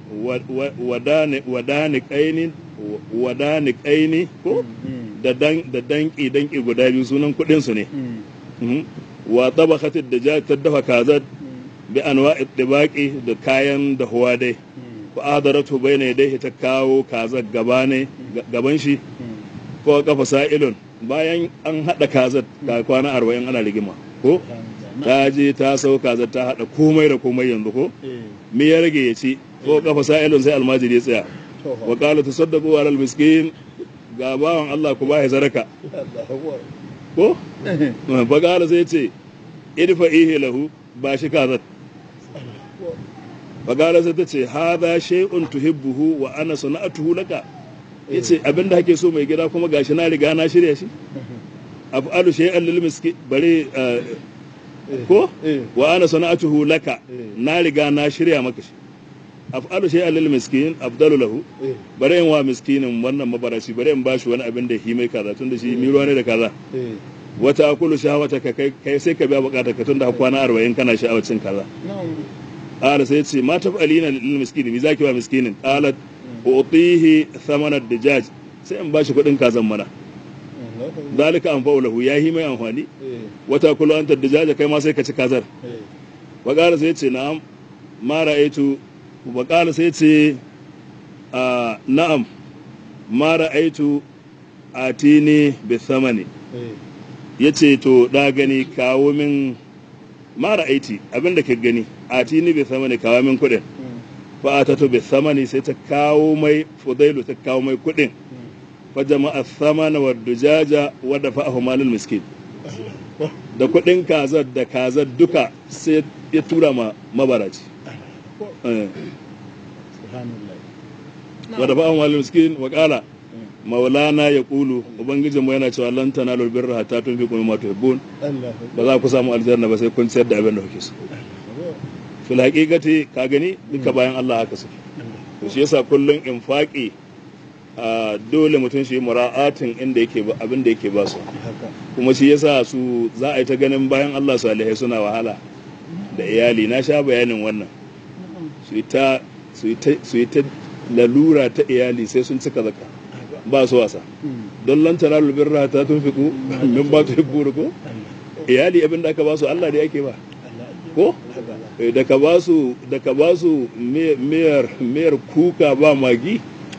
B: wadani wadani kaini wadani kaini ko
C: Mm.
B: da dan da danki danki guda biyu sunan kudin su ne
C: Mm.
B: Mhm. wa tabakhatid dajaj ta dafa kazat
C: Mm.
B: bi anwa'i tibaqi da kayan da huwa dai
C: Mm.
B: fa adaratu bayna yadayhi ta kawo kazat gaba ne ga- gaban shi
C: Mm.
B: ko kafa sa'ilun bayan an hada kazat ga kwana 40 ana rigima ko
C: Hamza.
B: ta je ta sau kazat ta hada komai da komai yanzu ko
C: Eh.
B: me ya rage ya ci ko kafa sa'ilun sai almajiri ya tsaya
C: To fa.
B: wa qala tasaddaqu ala almiskin ga bawan Allah ku bai zaraka
C: Allahu Akbar.
B: ko fa qala sai ce idfa ihe lahu ba shi kazat
C: Allahu
B: fa qala sai ta ce hadha shay'un tuhibbuhu wa ana sana'atuhu laka yace abinda kake so mai gida kuma gashi na riga na shirya shi af'alu shay'an lil miskin bare eh, ko
C: Eh.
B: wa ana sana'atuhu laka
C: Eh.
B: na riga na shirya maka shi af'alu shay'an lil miskin afdalu lahu
C: eh
B: bare in wa miskinin wannan mabarashi bare in bashi wani abin da hi mai kaza tunda shi mi ruwa ne da kaza
C: eh
B: wata akulu shahawata ka kai kai sai ka biya bukatar ka tunda kwana 40 kana sha'awar cin kaza
C: na'am
B: qala sai ce ma taf'alina lil miskin mi zaki wa miskinin qalat utihi thamana dijaj sai in bashi kuɗin kazan mana
C: Allahu akbar
B: zalika anfa'u lahu yahi mai amfani
C: eh
B: wata kulu anta dijaja kai ma sai ka ci kazar
C: eh
B: wa qala sai ce na'am ma ra'aitu wa qala sai ce a na'am ma ra'aitu atini bi thamani
C: eh
B: yace to da gani kawo min ma ra'aiti abinda ka gani atini bi thamani kawo min kuɗin
C: mm,
B: fa atatu bi thamani sai ta kawo mai fudailu ta kawo mai kuɗin
C: mm.
B: fa jama'a thamana wa dujaja wa dafa'ahu malul miskin
C: Allahu
B: da kuɗin kazar da kazar duka sai ya tura ma mabaraci
C: akbar
B: Eh,
C: subhanallah
B: wa dafa'ahu malul miskin wa qala
C: Mm.
B: maulana ya kulu ubangijin mu yana cewa lan tanalul birra hatta tunfiqu mimma tuhibbun
C: Allahu
B: ba za ku samu aljanna ba sai kun ciyar da abin da kuke so
C: akbar
B: fil haqiqati ka gani duka bayan Allah haka suke to shi yasa kullun infaqi a dole mutum shi mura'atin inda yake ba abin da yake ba su
C: haka
B: kuma shi yasa su za a yi ta ganin bayan Allah salihai suna wahala da iyali na sha bayanin wannan su yi ta su yi ta su yi ta lalura ta iyali sai sun cika zaka ba su wasa
C: Mm.
B: don lan tanalu birra ta tunfiku min ba tu hibburu ko
C: Allah
B: iyali abin da aka ba su Allah da yake ba
C: Allah
B: ko
C: haka
B: Eh, da ka ba su da ka ba su mi- miyar miyar kuka ba magi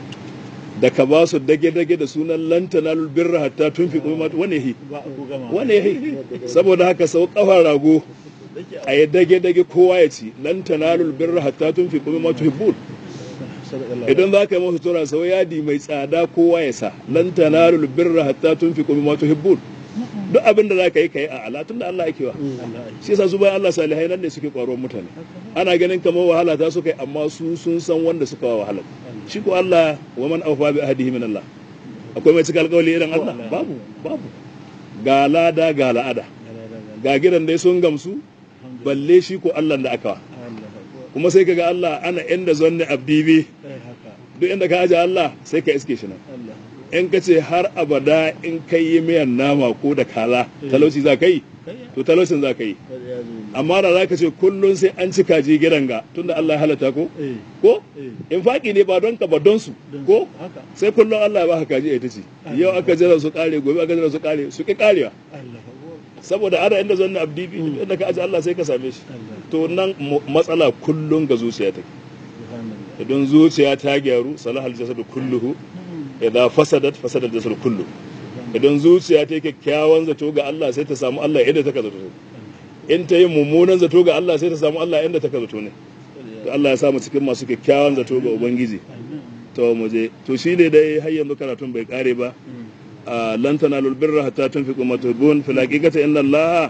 B: da ka ba su dage-dage da sunan lantanalul birra hatta tunfiqu mimma wane hi
C: ba ku gama
B: wane hi saboda haka sau kafar rago
C: Dake
B: a yi dage-dage kowa ya ci lantanalul birra hatta tunfiqu mimma tuhibbun
C: sadaqallahu
B: idan za ka yi masa tura sau yadi mai tsada kowa ya sa lantanalul birra hatta tunfiqu mimma tuhibbun duk abin da za ka yi ka yi a ala tunda Allah yake wa
C: Allah
B: shi yasa su bayan Allah salihai nan ne suke kwaron mutane ana ganin kamar wahala ta suka yi amma su sun san wanda suka wa wahala shi ko Allah wa man awfa bi ahdihi min Allah akwai mai cika alƙawari irin Allah babu babu ga lada ga la'ada ga gidan dai sun gamsu balle shi ko Allah da aka wa kuma sai kaga Allah ana inda zanni abdibi duk inda ka aje Allah sai ka iske shi nan in ka ce har abada in kai yi miyan nama ko da kaza talauci za ka yi to talaucin za ka yi amma da za ka ce kullum sai an ci kaji gidan ga tunda Allah ya halatta ko ko in faƙi ne ba don ka ba don su ko sai kullum Allah ya baka kaji a ita ce yau aka jira su kare gobe aka jira su kare su ki karewa saboda ana inda zanna abdi bi inda ka aje Allah sai ka same shi to nan matsala kullum ga zuciya take idan zuciya ta gyaru salahal jasadu kulluhu idan fasadat fasadar jasadu kullu idan zuciya ta yi kyakkyawan zato ga Allah sai ta samu Allah inda ta ka zato in ta yi mummunan zato ga Allah sai ta samu Allah inda ta ka zato ne to Allah ya samu cikin masu kyakkyawan zato ga ubangiji to mu je to shi ne dai har yanzu karatun bai kare ba lan tanalul birra hatta tunfiqu ma tuhibbun fil haqiqati inna Allah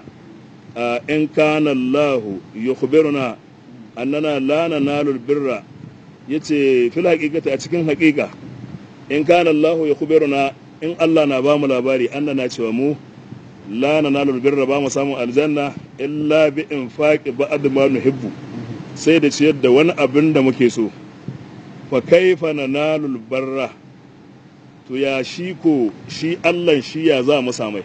B: in kana Allah yukhbiruna annana la nanalul birra yace fil haqiqati a cikin haqiqa in kana Allah yukhbiruna in Allah na ba mu labari annana cewa mu la nanalul birra ba mu samu aljanna illa bi infaqi ba'd ma nuhibbu sai da ciyar da wani abin da muke so fa kaifa nanalul barra to ya shi ko shi Allah shi ya za mu samai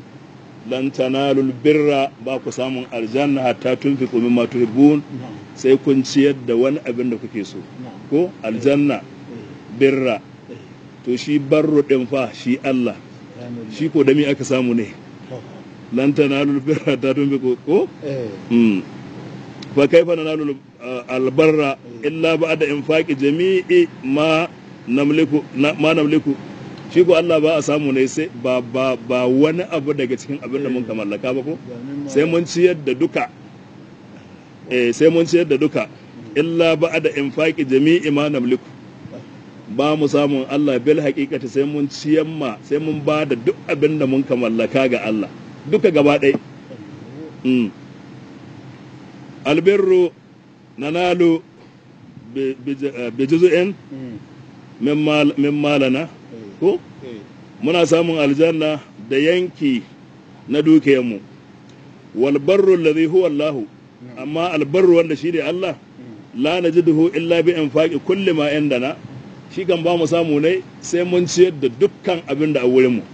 B: lan tanalul birra ba ku samun aljanna hatta tunfiqu mimma tuhibbun sai kun ciyar da wani abin da kuke so ko aljanna birra to shi barro din fa shi Allah shi ko da mi aka samu ne lan tanalul birra hatta tunfiqu ko mm fa kaifa nanalul albarra illa ba'da infaqi jami'i ma namliku ma namliku shi ko Allah ba a samu ne sai ba ba ba wani abu daga cikin abin da mun ka mallaka ba ko sai mun ciyar da duka eh sai mun ciyar da duka illa ba'da infaqi jami'i ma namliku ba mu samun Allah bil haqiqati sai mun ciyar ma sai mun ba da duk abin da mun ka mallaka ga Allah duka gaba ɗaya mm. albirru nanalu bi juz'in min malana ko muna samun aljanna da yanki na dukiyarmu wal barru alladhi huwa Allah amma albarru wanda shi ne Allah la najiduhu illa bi infaqi kulli ma indana shi kan ba mu samu ne sai mun ciyar da dukkan abin da a wurin mu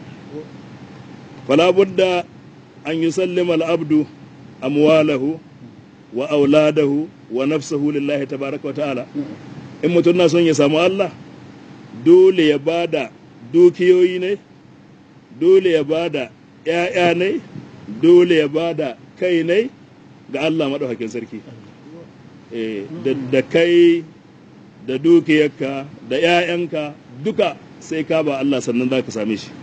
B: fala budda an yusallima al-abdu amwalahu wa auladahu wa nafsahu lillahi tabaraka wa ta'ala in mutum na son ya samu Allah dole ya bada dukiyoyi ne dole ya bada ‘ya'ya ne dole ya bada kai ne ga Allah maɗaukakin sarki Eh, da da kai da dukiyarka da ‘ya'yanka duka sai ka ba Allah sannan za ka same shi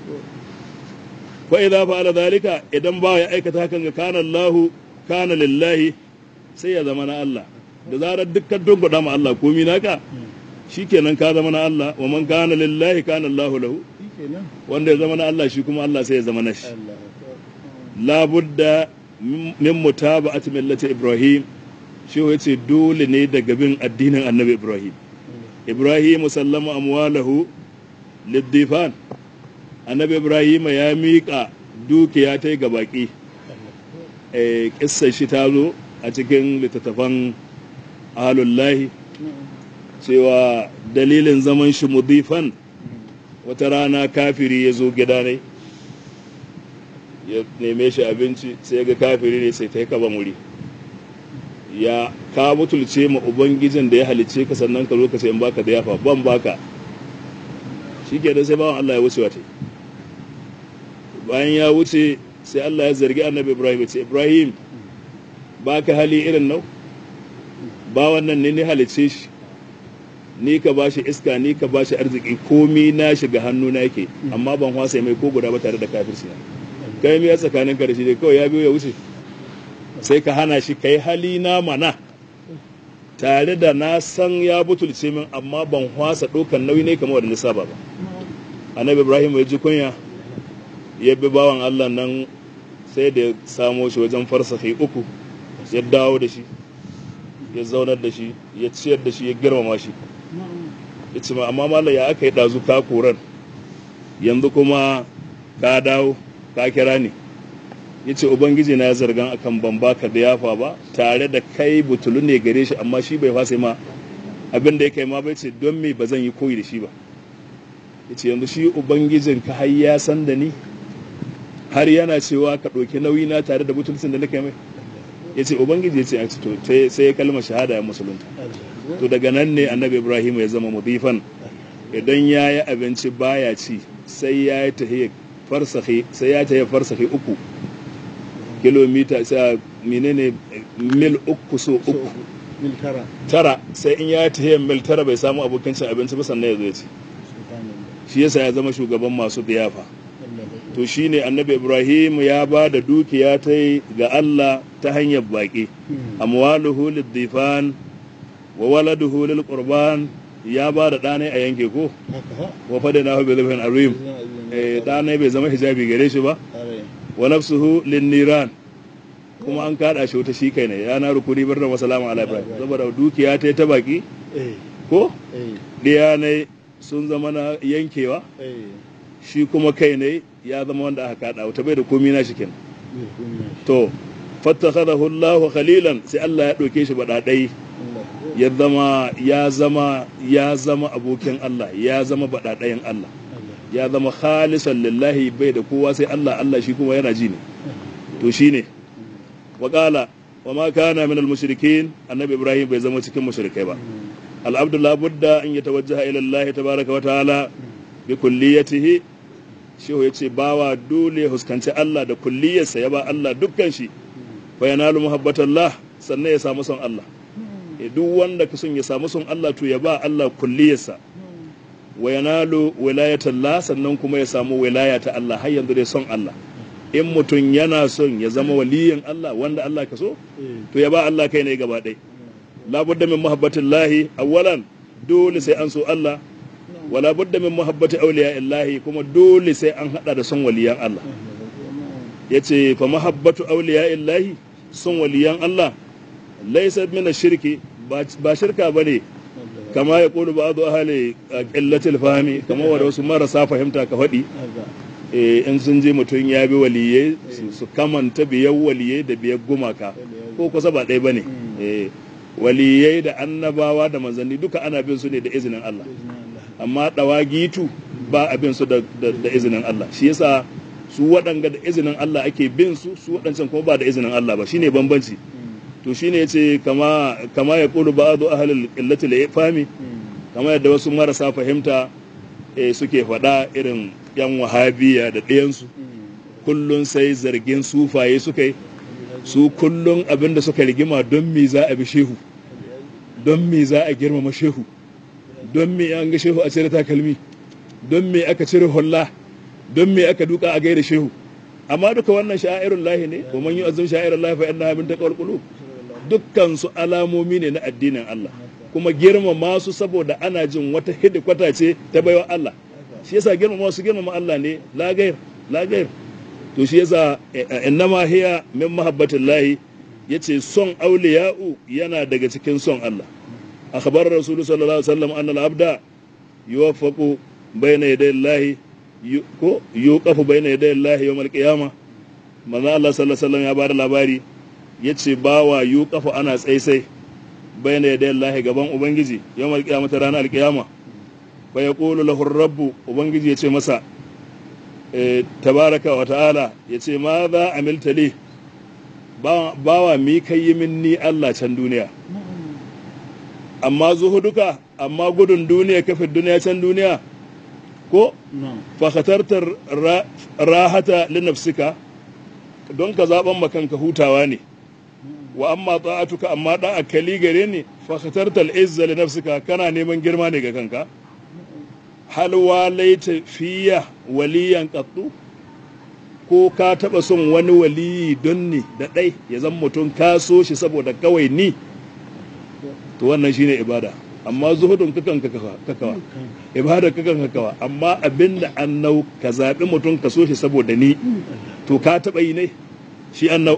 B: fa idza fa'ala zalika idan ba ya aikata hakan ga kana Allahu kana lillahi sai ya zama na Allah da zarar dukkan dunguda ma Allah komi naka shikenan ka zama na Allah wa man kana lillahi kana Allahu lahu
C: shi kenan
B: wanda ya zama na Allah shi kuma Allah sai ya zama na shi
C: Allah
B: la budda min mutaba'ati millati Ibrahim shi yace dole ne daga bin addinin Annabi Ibrahim Ibrahim sallama amwalahu liddifan Annabi Ibrahim ya miƙa dukiya ta ga baki eh kissar shi ta zo a cikin littattafan ahalullahi cewa dalilin zaman shi mudifan wata rana kafiri ya zo gida ne ya neme shi abinci sai ga kafiri ne sai ta yi kaba muri ya ka butulce ma ubangijin da ya halice ka sannan ka zo ka sai in baka da yafa ban baka shi ke sai bawan Allah ya wuce wata bayan ya wuce sai Allah ya zargi annabi Ibrahim ya ce Ibrahim baka hali irin nau ba wannan ne ni halice shi ni ka bashi iska ni ka bashi arziki komi na shiga hannu na yake amma ban hwasa mai ko guda ba tare da kafirci na kai miya tsakanin ka da shi dai kawai ya biyo ya wuce sai ka hana shi kai hali na mana tare da na san ya butulce min amma ban hwasa ɗaukan nauyi ne kamar wadda saba ba annabi ibrahim ya ji kunya ya bi bawan allah nan sai da ya samo shi wajen farsafi uku ya dawo da shi ya zaunar da shi ya ciyar da shi ya girmama shi ya ce ma amma malam ya aka yi ɗazu ka koran yanzu kuma ka dawo ka kira ni ya ce ubangiji na ya zargan akan ban baka da yafa ba tare da kai butulu ne gare shi amma shi bai fasa ma abin da ya kai ma bai ce don me ba zan yi koyi da shi ba ya ce yanzu shi ubangijin ka har ya san da ni har yana cewa ka ɗauki nauyi na tare da butulcin da nake mai ya ce ubangiji ya ce a to sai ya kalmar shahada ya musulunta to daga nan ne annabi ibrahim ya zama mudifan idan ya yi abinci baya ci sai ya yi tahiyar farsahi sai ya tahiyar farsahi uku kilomita sai menene mil uku so uku
C: mil tara
B: tara sai in ya tahiyar mil tara bai samu abokin cin abinci ba sannan ya zo ya ci
C: subhanallah
B: shi yasa ya zama shugaban masu biyafa
C: Allah
B: to shine annabi ibrahim ya ba da dukiya ta ga allah ta hanyar baƙi amwaluhu lidifan wa waladuhu lil qurban ya ba da ɗanai a yanke ko
C: haka ha
B: wa fada na hu bilhin arim eh ɗanai bai zama hijabi gare shi ba
C: are
B: wa nafsuhu lin niran kuma an kada shi wata shi kai ne ya na rukuni barna wa salamu ala ibrahim saboda dukiya ta ta baki
C: eh
B: ko
C: eh
B: ɗiya ne sun zama na yankewa
C: eh
B: shi kuma kai ne ya zama wanda aka kada wata bai da komi na shi kenan
C: mil kunya
B: to fattakhadahu Allahu khalilan sai Allah ya ɗauke shi baɗaɗai
C: Allah
B: ya zama ya zama ya zama abokin Allah ya zama baɗaɗayan Allah
C: Allah
B: ya zama khalisan lillahi bai da kowa sai Allah Allah shi kuma yana ji ne to shine wa qala wa ma kana min al-mushrikin annabi Ibrahim bai zama cikin mushrikai ba al-abdu la budda an yatawajjaha ila Allah tabaaraka wa ta'ala bi kulliyatihi shi yace bawa dole ya huskanci Allah da kulliyarsa ya ba Allah dukkan shi fa yanalu muhabbatallah sannan ya samu son Allah Eh, duk wanda ka son ya samu son Allah to ya ba Allah kulliyarsa wa yanalu wilayatallah sannan kuma ya samu wilaya ta Allah har yanzu dai son Allah in mutum yana son ya zama waliyin Allah wanda Allah ka so
C: eh
B: to ya ba Allah kai ne gaba ɗaya labudda min muhabbatillahi awwalan dole sai an so Allah wala budda min muhabbati awliya illahi kuma dole sai an hada da son waliyan Allah yace fa muhabbatu awliya illahi son waliyan Allah laysa min shirki ba ba shirka bane kama ya kulu ba'du ahli qillatil fahmi kama wa wasu marasa fahimta ka faɗi
C: haka
B: eh, in sun je mutum ya bi waliyai su- su kamanta biyar waliyai da biyar gumaka ko kusa ba ɗaya ba ne waliyai da annabawa da manzanni duka ana bin su ne da izinin Allah amma dawagitu ba a bin su da, da, da izinin Allah shi yasa su waɗanga da izinin Allah ake bin su su waɗancan kuma ba da izinin Allah ba shine bambanci to shine yace kama kama ya qulu ba'du ahlil illati la fahmi kama yadda wasu marasa fahimta eh, suke faɗa irin yan wahabiya da ɗayansu kullun sai zargin sufaye suka yi su kullun abinda suka rigima don me za a bi shehu don me za a girmama shehu don me an ga shehu a cire takalmi don me aka cire hulla don me aka duka a gaida shehu amma duka wannan sha'irun lahi ne wa man yu'azzim sha'irun lahi fa innaha min taqwal qulub dukkan su alamomi ne na addinin Allah kuma girmama su saboda ana jin wata hidikwata ce ta baiwa Allah shi yasa girmama su girmama Allah ne la gair la gair to shi yasa innama hiya min mahabbatillahi yace son auliya'u yana daga cikin son Allah akhbar rasul sallallahu alaihi wasallam anna al-abda yuwaffaqu bayna yaday Allah ko yuqafu bayna yaday Allah yawm al-qiyamah manzo Allah sallallahu alaihi wasallam ya bada labari yace bawa yuqafu ana tsaisai bayna yaday Allah gaban ubangiji yawm al-qiyamah ranar al-qiyama fa yaqulu lahu ar-rabb ubangiji yace masa tabaraka wa ta'ala ya ce ma za a miltali bawa mi kai yi min ni Allah can duniya amma zuhuduka amma gudun duniya kafin duniya can duniya ko fakatartar rahata linafsika don ka zaɓen makanka hutawa ne wa amma ta'atuka amma ɗan akali gare ne fakatartar izza linafsika kana neman girma ne ga kanka hal walaita fiya waliyan qattu ko ka taba son wani waliyi don ni da ɗai ya zan mutum ka so shi saboda kawai ni to wannan shine ibada amma zuhudun kakan kakawa ibada kakan kakawa amma abinda annau ka zaɓi mutum ka so shi saboda ni to ka taba yi ne shi annau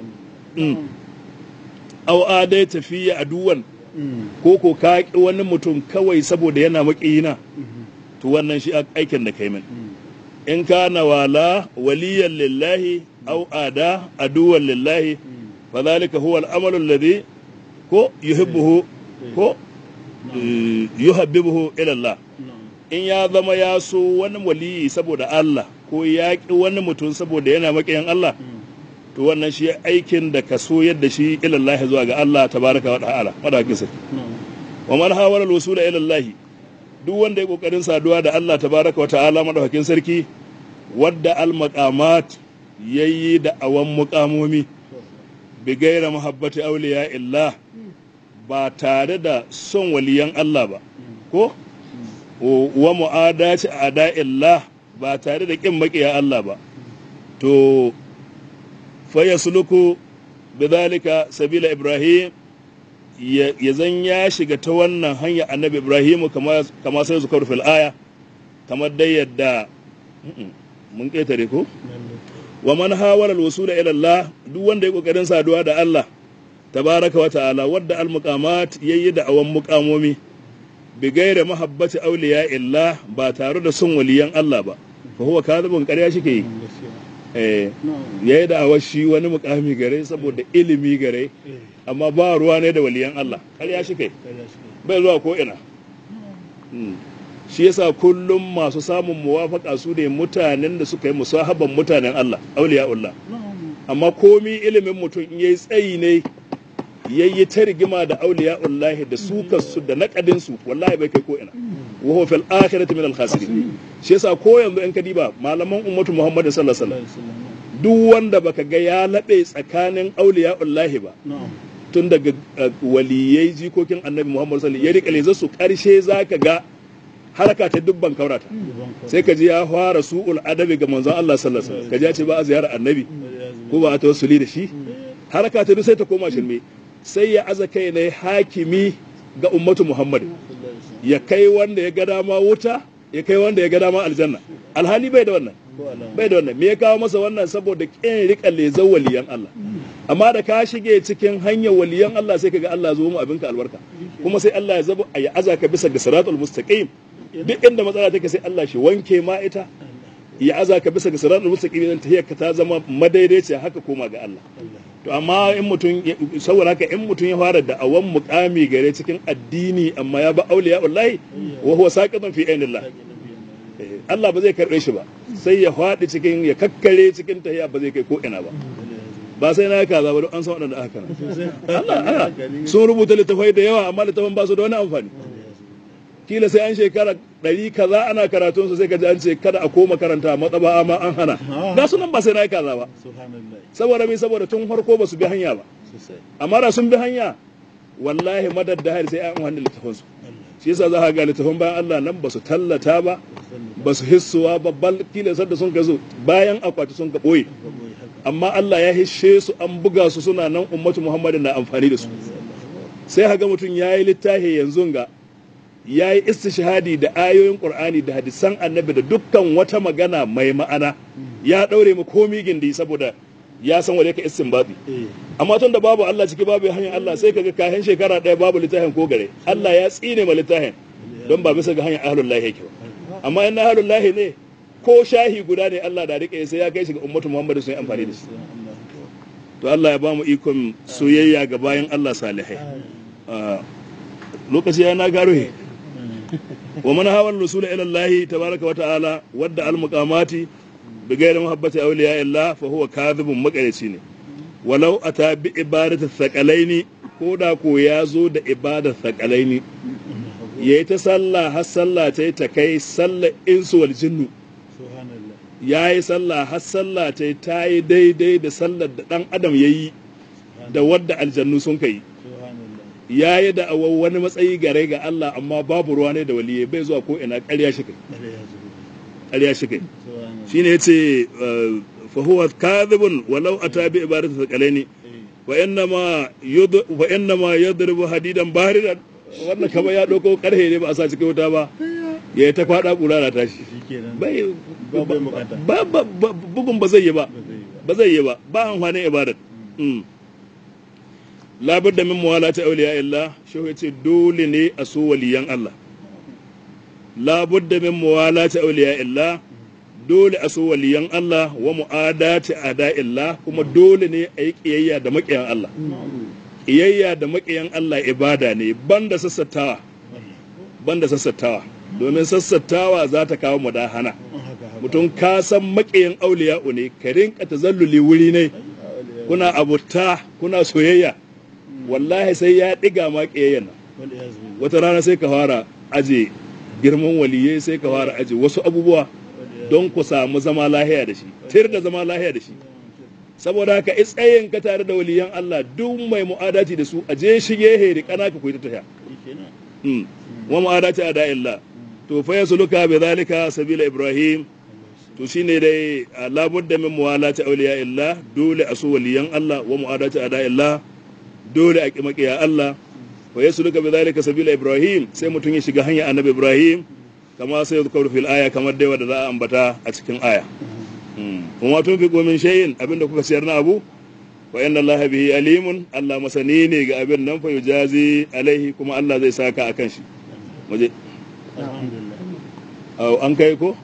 B: au adai tafiya aduwan ko ko ka ƙi wani mutum kawai saboda yana maƙiyina to wannan shi aikin da kai min in kana wala waliyan lillahi aw ada aduwan lillahi fa zalika huwa al-amalu alladhi ko yuhibbuhu ko yuhabbibuhu ila Allah in ya zama ya so wani waliyi saboda Allah ko ya ki wani mutum saboda yana makiyan Allah to wannan shi aikin da ka so yadda shi ila Allah zuwa ga Allah tabaraka wa ta'ala madakin sai wa man hawala al-wusula ila Allah duk wanda ya kokarin saduwa da Allah tabaraka wa ta'ala madaukakin sarki wadda al-maqamat yayi da awan muqamomi bi gaira muhabbati awliya illah ba tare da son waliyan Allah ba ko wa mu'adaci ada illah ba tare da kin makiya Allah ba to fa yasluku bidhalika sabila ibrahim ya zan ya shiga ta wannan hanya annabi ibrahimu kama sai su fil aya kamar dai yadda mun ƙetare ko wa man hawala al-wusul ila Allah duk wanda ya kokarin saduwa da Allah tabaraka wa ta'ala wadda al-muqamat yayi da awan muqamomi bi gaira mahabbati awliya illa ba tare da son waliyan Allah ba fa huwa kadhibun ƙarya shike yi eh yayi da awashi wani muqami gare saboda ilimi gare amma ba ruwa ne da waliyan Allah ƙarya shike bai zuwa ko ina shi yasa kullum masu samun muwafaka su ne mutanen da suka yi musahaban mutanen Allah auliya'ullah amma komi ilimin mutum in yayi tsayi ne yayi ta rigima da auliya'ullah da su kasu da naƙadin su wallahi bai kai ko ina wa huwa fil akhirati min al khasirin shi yasa ko yanzu in kadiba malaman ummatu muhammad sallallahu alaihi wasallam duk wanda baka ga ya laɓe tsakanin auliya'ullah ba tun daga waliyai jikokin annabi muhammad sallallahu alaihi wasallam ya rika su karshe zaka ga haraka ta dubban kaurata sai ka ji ya fara su'ul adabi ga manzon Allah sallallahu alaihi wasallam ka ji ya ce ba a ziyarar annabi ko ba a tawassuli da shi haraka ta duk sai ta koma shirme sai ya aza kai ne hakimi ga ummatu Muhammad ya kai wanda ya ga dama wuta ya kai wanda ya ga dama aljanna alhali bai da wannan bai da wannan me ya kawo masa wannan saboda kin rika lezan waliyan Allah amma da ka shige cikin hanyar waliyan Allah sai kaga Allah zo mu abinka albarka kuma sai Allah ya zaba ya aza ka bisa ga siratul mustaqim duk inda matsala take sai Allah shi wanke ma ita ya aza ka bisa ga siratul mustaqim idan tahiyar ka ta zama madaidaiciya haka koma ga Allah to amma in mutum ya- saboda haka in mutum ya fara da awan mukami gare cikin addini amma ya ba auliya wallahi wa huwa saqitun fi ainillah Eh, Allah ba zai karbe shi ba sai ya faɗi cikin ya kakkare cikin tahiya ba zai kai ko ina ba ba sai na kaza ba don an san waɗanda aka Allah Allah sun rubuta littafai da yawa amma littafan ba su da wani amfani kila sai an shekara ɗari kaza ana karatun su sai ka ji an ce kada a koma karanta matsaba amma an hana ga sunan ba sai na kaza ba
C: subhanallah
B: saboda mai saboda tun farko ba su bi hanya ba
C: sosai
B: amma da sun bi hanya wallahi madad da hari sai an wani littafin su shi yasa za ka ga littafin bayan Allah nan ba su tallata ba ba su hissuwa ba bal kila sadda sun ka zo bayan akwati sun ka boye amma Allah ya hishe su an buga su suna nan ummatu Muhammadin na amfani da su sai haga mutum ya yi littafi yanzu ga ya yi istishhadi da ayoyin Qur'ani da hadisan annabi da dukkan wata magana mai ma'ana ya daure mu komi gindi saboda ya san wanda yake istinbati
C: eh
B: amma tun da babu Allah ciki babu hanyar Allah sai kaga kayan shekara ɗaya babu littafin ko gare Allah ya tsine ma littafin don ba bisa ga hanyar ahlul lahi yake ba amma in na ahlul lahi ne ko shahi guda ne Allah da rike sai ya kai shi ga ummatu Muhammadu sun yi amfani da shi to Allah ya bamu ikon soyayya ga bayan Allah salihai Ah, lokaci ya na garo he wa man hawa rusula ila Allah tabaraka wa ta'ala wadda al muqamati bi ghairi muhabbati awliya illa fa huwa kadhibun makarici ne walau ata bi ibadati thaqalaini ko da ko ya zo da ibadar thaqalaini yayi ta sallah har sallah ta ta kai sallar insu wal jinnu
C: subhanallah
B: yayi sallah har sallah ta ta yi daidai da sallar da dan adam yayi da wadda aljannu sun kai
C: subhanallah
B: ya yi da awon wani matsayi gare ga Allah amma babu ruwa ne da waliye bai zuwa ko ina ƙarya shi kai
C: dare ya zubo
B: ƙarya shi kai
C: subhanallah
B: shine yace fa huwa kadhibun walau ata bi ibadati thaqalaini
C: eh
B: wa innama yud wa innama yadribu hadidan baridan wannan kama ya dauko karhe ne ba a sa cikin wuta ba ya ta kwada kura na tashi
C: shikenan
B: bai
C: Ba bai bukata.
B: ba ba- ba- bugun ba zai yi ba
C: ba zai yi ba
B: ba zai yi ba ba amfanin ibadat Mm. labar da min muwala ta auliya illa shi ce dole ne a so waliyan Allah labar da min muwala ta auliya illa dole a so waliyan Allah wa mu'adati ada illa kuma dole ne a yi kiyayya da maƙiyan Allah kiyayya da maƙiyan Allah ibada ne banda sassattawa banda sassattawa domin sassattawa za ta kawo mudahana
C: haka haka
B: mutum ka san maƙiyan auliya'u ne ka rinka tazalluli wuri ne kuna abuta kuna soyayya wallahi sai ya ɗiga ma ƙiyayyan nan
C: wanda ya zubo
B: wata rana sai ka fara aje girman waliyai sai ka fara aje wasu abubuwa don ku samu zama lahiya da shi tir da zama lahiya da shi saboda haka tsayin ka tare da waliyan Allah duk mai mu'adati da su aje shige heri kana ka koyi ta tafiya
C: shikenan
B: Mm. wa mu'adati ada illa to fa yasluka bi zalika sabila ibrahim to shine dai a labudda min muwalati awliya illa dole a so waliyan Allah wa mu'adati ada illa dole a kimakiya Allah wa yasluka bi zalika sabila ibrahim sai mutum ya shiga hanya annabi ibrahim kama sai yadhkuru fil aya kamar dai wanda za a ambata a cikin aya Mm. kuma tun fi min shay'in abinda kuka siyar na abu wa inna Allah bihi alimun Allah masani ne ga abin nan fa yujazi alaihi kuma Allah zai saka akan shi muje
C: alhamdulillah
B: au an kai ko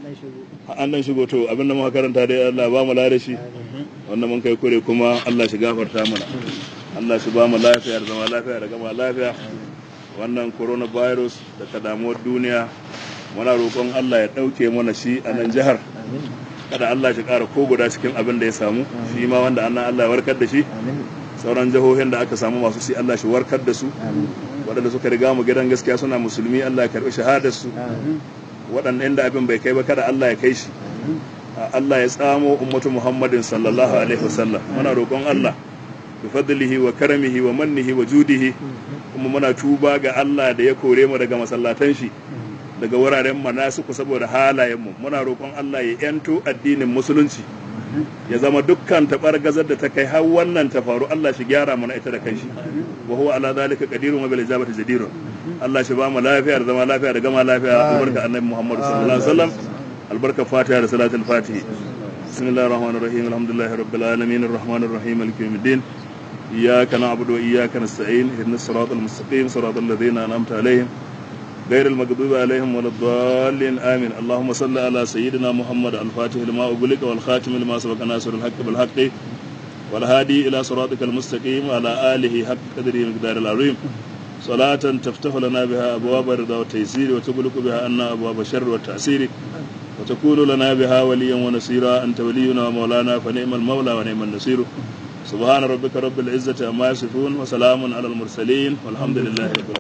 B: an nan shigo to abin da muka karanta dai Allah ba mu lare shi wannan mun kai kure kuma Allah shi gafarta mana Allah shi ba mu lafiya da zama lafiya da gama lafiya wannan coronavirus da ta damuwar duniya muna roƙon Allah ya ɗauke mana shi a nan jihar kada Allah shi ƙara ko guda cikin abin da ya samu shi ma wanda annan Allah ya warkar da shi sauran jihohin da aka samu masu shi Allah shi warkar da su waɗanda suka riga mu gidan gaskiya suna musulmi Allah ya karɓi shahadar su waɗanda inda abin bai kai ba kada Allah ya kai shi Allah ya tsamo ummatu Muhammadin sallallahu alaihi wasallam muna roƙon Allah bi fadlihi wa karamihi wa mannihi wa judihi kuma muna tuba ga Allah da ya kore mu daga masallatan shi daga wuraren manasiku saboda halayen mu muna roƙon Allah ya yanto addinin musulunci ya zama dukkan tabargazar da ta kai har wannan ta faru Allah shi gyara mana ita da kanshi wa huwa ala zalika qadirun wa bil ijabati jadirun Allah shi ba mu lafiya da zama lafiya da gama lafiya albarka annabi Muhammad sallallahu alaihi wasallam albarka fatiha da salatul fatihi bismillahir rahmanir rahim alhamdulillahi rabbil alamin arrahmanir rahim maliki yawmiddin iyyaka na'budu wa iyyaka nasta'in ihdinas siratal mustaqim siratal ladzina an'amta alaihim غير المغضوب عليهم ولا الضالين آمين اللهم صل على سيدنا محمد الفاتح لما أغلق والخاتم لما سبق ناصر الحق بالحق والهادي إلى صراطك المستقيم وعلى آله حق قدره مقدار العظيم صلاة تفتح لنا بها أبواب الرضا والتيسير وتغلق بها عنا أبواب الشر والتعسير وتكون لنا بها وليا ونصيرا أنت ولينا ومولانا فنعم المولى ونعم النصير سبحان ربك رب العزة عما يصفون وسلام على المرسلين والحمد لله رب العالمين